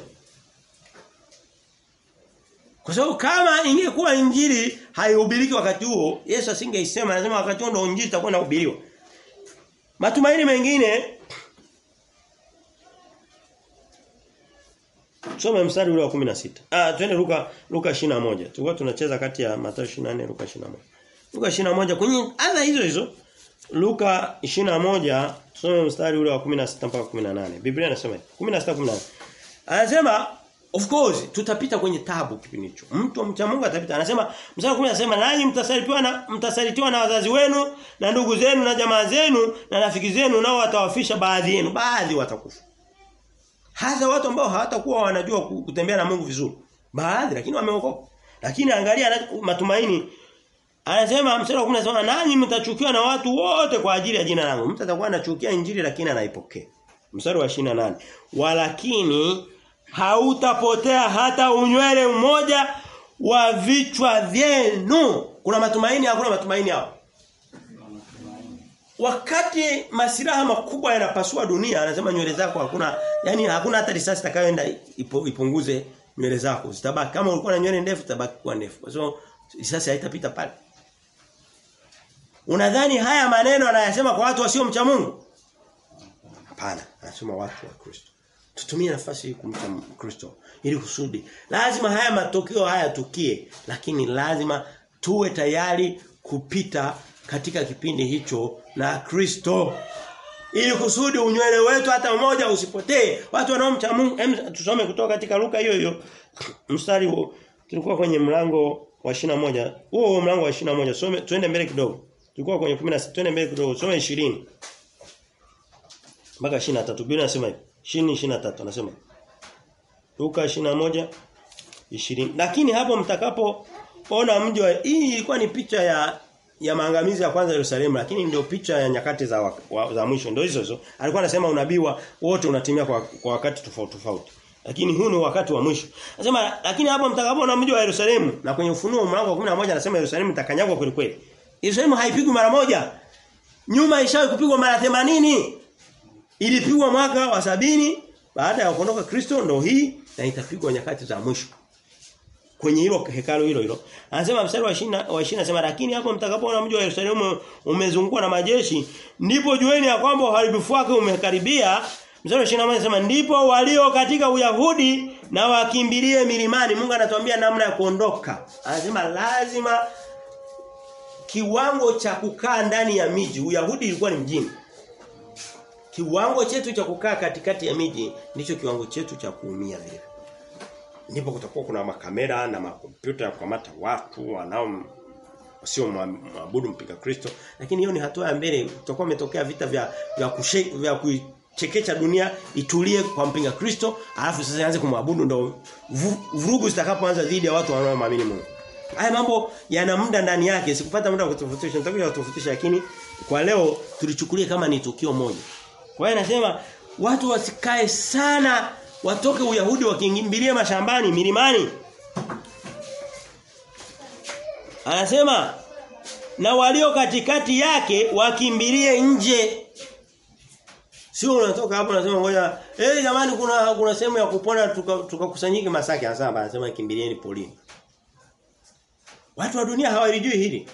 S1: Kwa sababu kama ingekuwa injili haihubiriki wakati huo, Yesu asingeisema, anasema wakati huo ndio injili itakuwa inahubiriwa. Matumaini mengine Soma mstari ule wa 16. Ah, twende Luka Luka 21. Tulikuwa tunacheza kati ya Mathayo 24 Luka 21. Luka 21 kwenye adha hizo hizo Luka 21 tusome mstari ule wa 16 mpaka 18. Biblia inasema 16 18. Anasema of course tutapita kwenye tabu kipindi hicho. Mtu mcha Mungu atapita. Anasema mstari wa 10 anasema nanyi mtasalitiwa na mtasalitiwa na wazazi wenu na ndugu zenu na jamaa zenu na rafiki zenu nao watawafisha baadhi yenu. Baadhi watakufa. Hasa watu ambao hawatakuwa wanajua kutembea na Mungu vizuri. Baadhi lakini wameokoka. Lakini angalia matumaini. Anasema mstari wa 10 anasema nanyi mtachukiwa na watu wote kwa ajili ya jina langu. Mtu atakuwa anachukia injili lakini anaipokea. Mstari wa 28. Walakini hautapotea hata unywele mmoja wa vichwa vyenu. Kuna matumaini hakuna matumaini hapo. Wakati masiraha makubwa yanapasua dunia anasema nywele zako hakuna yani hakuna hata risasi itakayoenda ipo, ipunguze nywele zako zitabaki kama ulikuwa na nywele ndefu zitabaki kuwa ndefu kwa so risasi haitapita pale Unadhani haya maneno anayasema kwa watu wasio mcha Mungu Hapana anasema watu wa Kristo Tutumie nafasi hii kumcha Kristo ili kusudi lazima haya matokeo haya tukie lakini lazima tuwe tayari kupita katika kipindi hicho na Kristo ili kusudi unywele wetu hata mmoja usipotee watu wanaomcha Mungu em, tusome kutoka katika Luka hiyo hiyo mstari huo tulikuwa kwenye mlango wa moja huo huo mlango wa moja some tuende mbele kidogo tulikuwa kwenye 16 tuende mbele kidogo some 20 mpaka 23 Biblia inasema hivi 20 23 anasema Luka 21 20 lakini hapo mtakapo ona mji wa hii ilikuwa ni picha ya ya maangamizi ya kwanza Yerusalemu lakini ndio picha ya nyakati za wa, wa, za mwisho ndio hizo hizo alikuwa anasema unabii wote unatimia kwa, kwa wakati tofauti tofauti lakini huu ni wakati wa mwisho anasema lakini hapo mtakapoona mji wa Yerusalemu na kwenye ufunuo mlango wa 11 anasema Yerusalemu itakanyagwa kweli kweli Yerusalemu haipigwi mara moja nyuma ishawahi kupigwa mara 80 ilipigwa mwaka wa sabini baada ya kuondoka Kristo ndio hii na itapigwa nyakati za mwisho kwenye hilo hekalo hilo hilo. Anasema mstari wa 20 wa 20 anasema lakini hapo mtakapoona mji wa Yerusalemu umezungukwa na majeshi ndipo jueni ya kwamba uharibifu wake umekaribia. Mstari wa 21 anasema ndipo walio katika Uyahudi na wakimbilie milimani. Mungu anatuambia namna ya kuondoka. Anasema lazima kiwango cha kukaa ndani ya miji. Uyahudi ilikuwa ni mjini. Kiwango chetu cha kukaa katikati ya miji ndicho kiwango chetu cha kuumia vile. ndipo kutakuwa kuna makamera na makompyuta ya kukamata watu wanao sio maabudu mpiga Kristo lakini hiyo ni hatua ya mbele tutakuwa umetokea vita vya vya kushe, vya kuchekecha dunia itulie kwa mpinga Kristo alafu sasa ianze kumwabudu ndo vurugu zitakapoanza dhidi ya watu wanaoamini Mungu haya mambo yana muda ndani yake sikupata muda wa kutofautisha nitakuja kutofautisha lakini kwa leo tulichukulia kama ni tukio moja kwa hiyo nasema watu wasikae sana watoke Uyahudi wakimbilie mashambani milimani Anasema na walio katikati yake wakimbilie nje. Sio unatoka hapo unasema ngoja eh jamani kuna kuna sehemu ya kupona tukakusanyike tuka Masaki anasema anasema kimbilieni polini. Watu wa dunia hawalijui hili.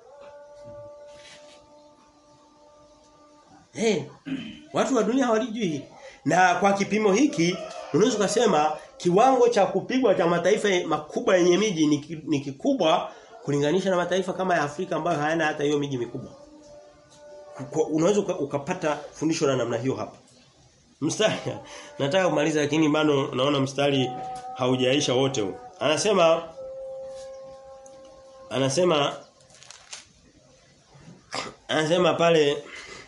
S1: Eh hey, watu wa dunia hawalijui hili. Na kwa kipimo hiki unaweza kusema kiwango cha kupigwa cha mataifa makubwa yenye miji ni, ni kikubwa kulinganisha na mataifa kama ya Afrika ambayo hayana hata hiyo miji mikubwa. Unaweza ukapata fundisho la namna hiyo hapa. Mstari nataka kumaliza lakini bado naona mstari haujaisha wote huu. Anasema anasema anasema pale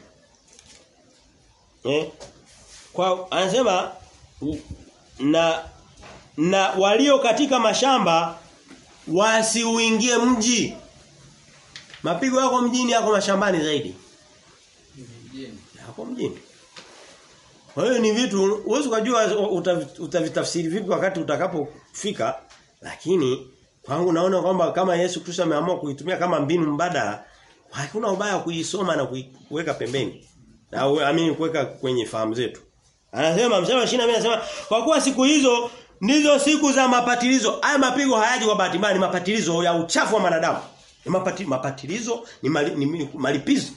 S1: eh kwa anasema na na walio katika mashamba wasiuingie mji. Mapigo yako mjini yako mashambani zaidi. Mjini. Yako mjini. Kwa hiyo ni vitu uwezo kujua utavitafsiri vipi wakati utakapofika lakini kwangu naona kwamba kama Yesu Kristo ameamua kuitumia kama mbinu mbadala hakuna ubaya kuisoma na kuiweka pembeni. Na amini kuweka kwenye fahamu zetu. Anasema mstari wa 22 anasema kwa kuwa siku hizo ndizo siku za mapatilizo. Haya mapigo hayaji kwa bahati mbaya, ni mapatilizo ya uchafu wa wanadamu. Ni mapati, mapatilizo ni, mali, ni malipizo.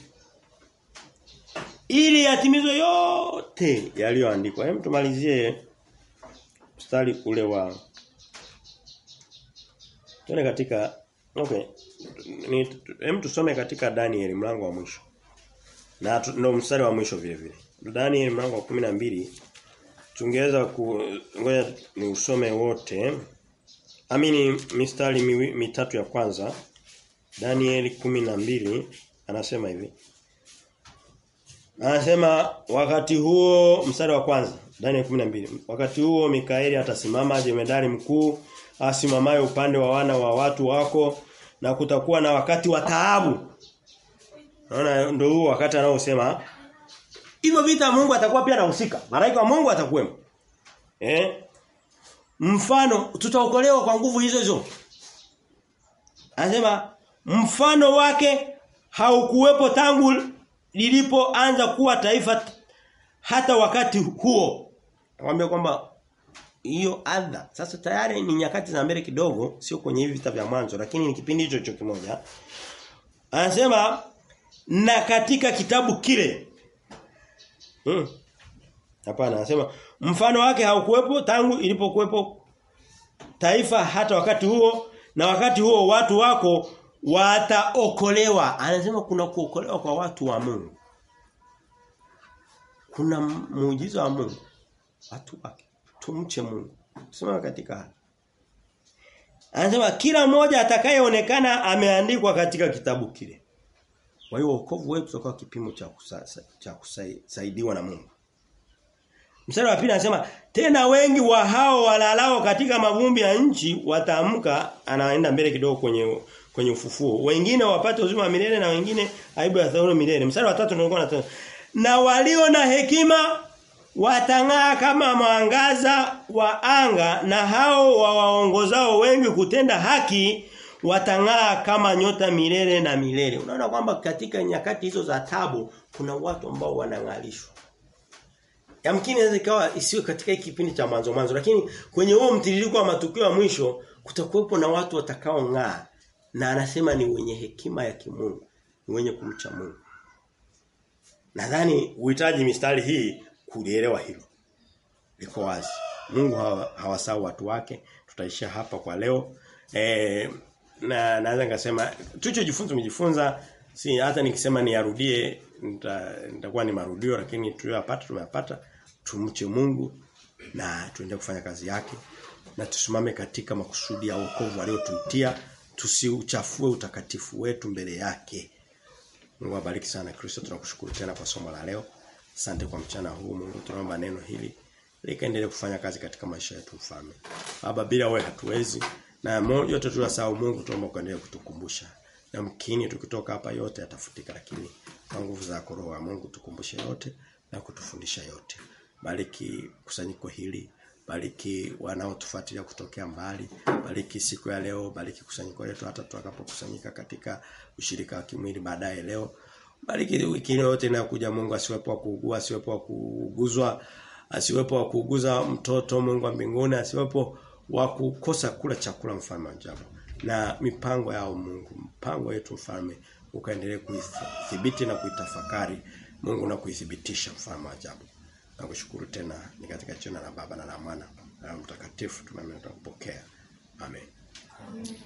S1: Ili yatimizwe yote yaliyoandikwa. Hem tumalizie mstari ule wa Tuone katika okay. Ni hem tusome katika Daniel mlango wa mwisho. Na ndio mstari wa mwisho vile vile. Daniel mlango wa 12 tungeweza ku ngoja ni usome wote. Amini mistari mi, mitatu ya kwanza. Daniel 12 anasema hivi. Anasema wakati huo mstari wa kwanza Daniel 12. Wakati huo Mikaeli atasimama jemedari mkuu asimamaye upande wa wana wa watu wako na kutakuwa na wakati wa taabu. Naona ndio huo wakati anaosema hivyo vita Mungu atakuwa pia anahusika. Malaika wa Mungu atakuwemo. Eh? Mfano tutaokolewa kwa nguvu hizo hizo. Anasema mfano wake haukuwepo tangu lilipoanza kuwa taifa hata wakati huo. Nakwambia kwamba hiyo adha sasa tayari ni nyakati za mbele kidogo sio kwenye hivi vita vya mwanzo lakini ni kipindi hicho hicho kimoja. Anasema na katika kitabu kile Hmm. Hapana, anasema mfano wake haukuwepo tangu ilipokuwepo taifa hata wakati huo na wakati huo watu wako wataokolewa. Anasema kuna kuokolewa kwa watu wa Mungu. Kuna muujiza wa Mungu. Watu wake. Tumche Mungu. Sema katika hali. Anasema kila mmoja atakayeonekana ameandikwa katika kitabu kile. Kwa hiyo wokovu wetu utakuwa kipimo cha kusasa, cha kusaidiwa na Mungu. Mstari wa pili anasema tena wengi wa hao walalao katika mavumbi ya nchi wataamka anaenda mbele kidogo kwenye kwenye ufufuo. Wengine wapate uzima wa milele na wengine aibu ya thauru milele. Mstari wa tatu ndio na na walio na hekima watang'aa kama mwangaza wa anga na hao wawaongozao wengi kutenda haki watang'aa kama nyota milele na milele. Unaona kwamba katika nyakati hizo za tabu kuna watu ambao wanang'alishwa. Yamkini inaweza ikawa isiwe katika hiki kipindi cha mwanzo mwanzo lakini kwenye huo mtiririko wa matukio ya mwisho kutakuwepo na watu watakao ng'aa na anasema ni wenye hekima ya kimungu, ni wenye kumcha Mungu. Nadhani uhitaji mistari hii kulielewa hilo. Liko wazi. Mungu hawasahau hawa watu wake. Tutaishia hapa kwa leo. Eh na naweza nikasema tulichojifunza tumejifunza si hata nikisema niarudie nitakuwa ni marudio lakini tuliyopata tumeyapata tumche Mungu na tuende kufanya kazi yake na tusimame katika makusudi ya wokovu aliyotuitia tusiuchafue utakatifu wetu mbele yake. Mungu abariki sana Kristo tunakushukuru tena kwa somo la leo. Asante kwa mchana huu Mungu tunaomba neno hili likaendelee kufanya kazi katika maisha yetu mfalme. Baba bila wewe hatuwezi na yote tunasahau Mungu tunaomba kuendelea kutukumbusha. Na mkini tukitoka hapa yote yatafutika lakini kwa nguvu za roho wa Mungu tukumbushe yote na kutufundisha yote. Bariki kusanyiko hili, bariki wanaotufuatilia kutokea mbali, bariki siku ya leo, bariki kusanyiko letu hata tutakapokusanyika katika ushirika wa kimwili baadaye leo. Bariki wiki yote inayokuja Mungu asiwepo wa kuugua, asiwepo wa kuuguzwa, asiwepo wa kuuguza mtoto Mungu wa mbinguni, asiwepo wa kukosa kula chakula mfalme wa ajabu. Na mipango yao Mungu, mpango yetu mfalme ukaendelee kuithibiti na kuitafakari Mungu na kuithibitisha mfalme wa ajabu. Nakushukuru tena ni katika jina la Baba na la Mwana na la Mtakatifu tumeamini kupokea. Amen.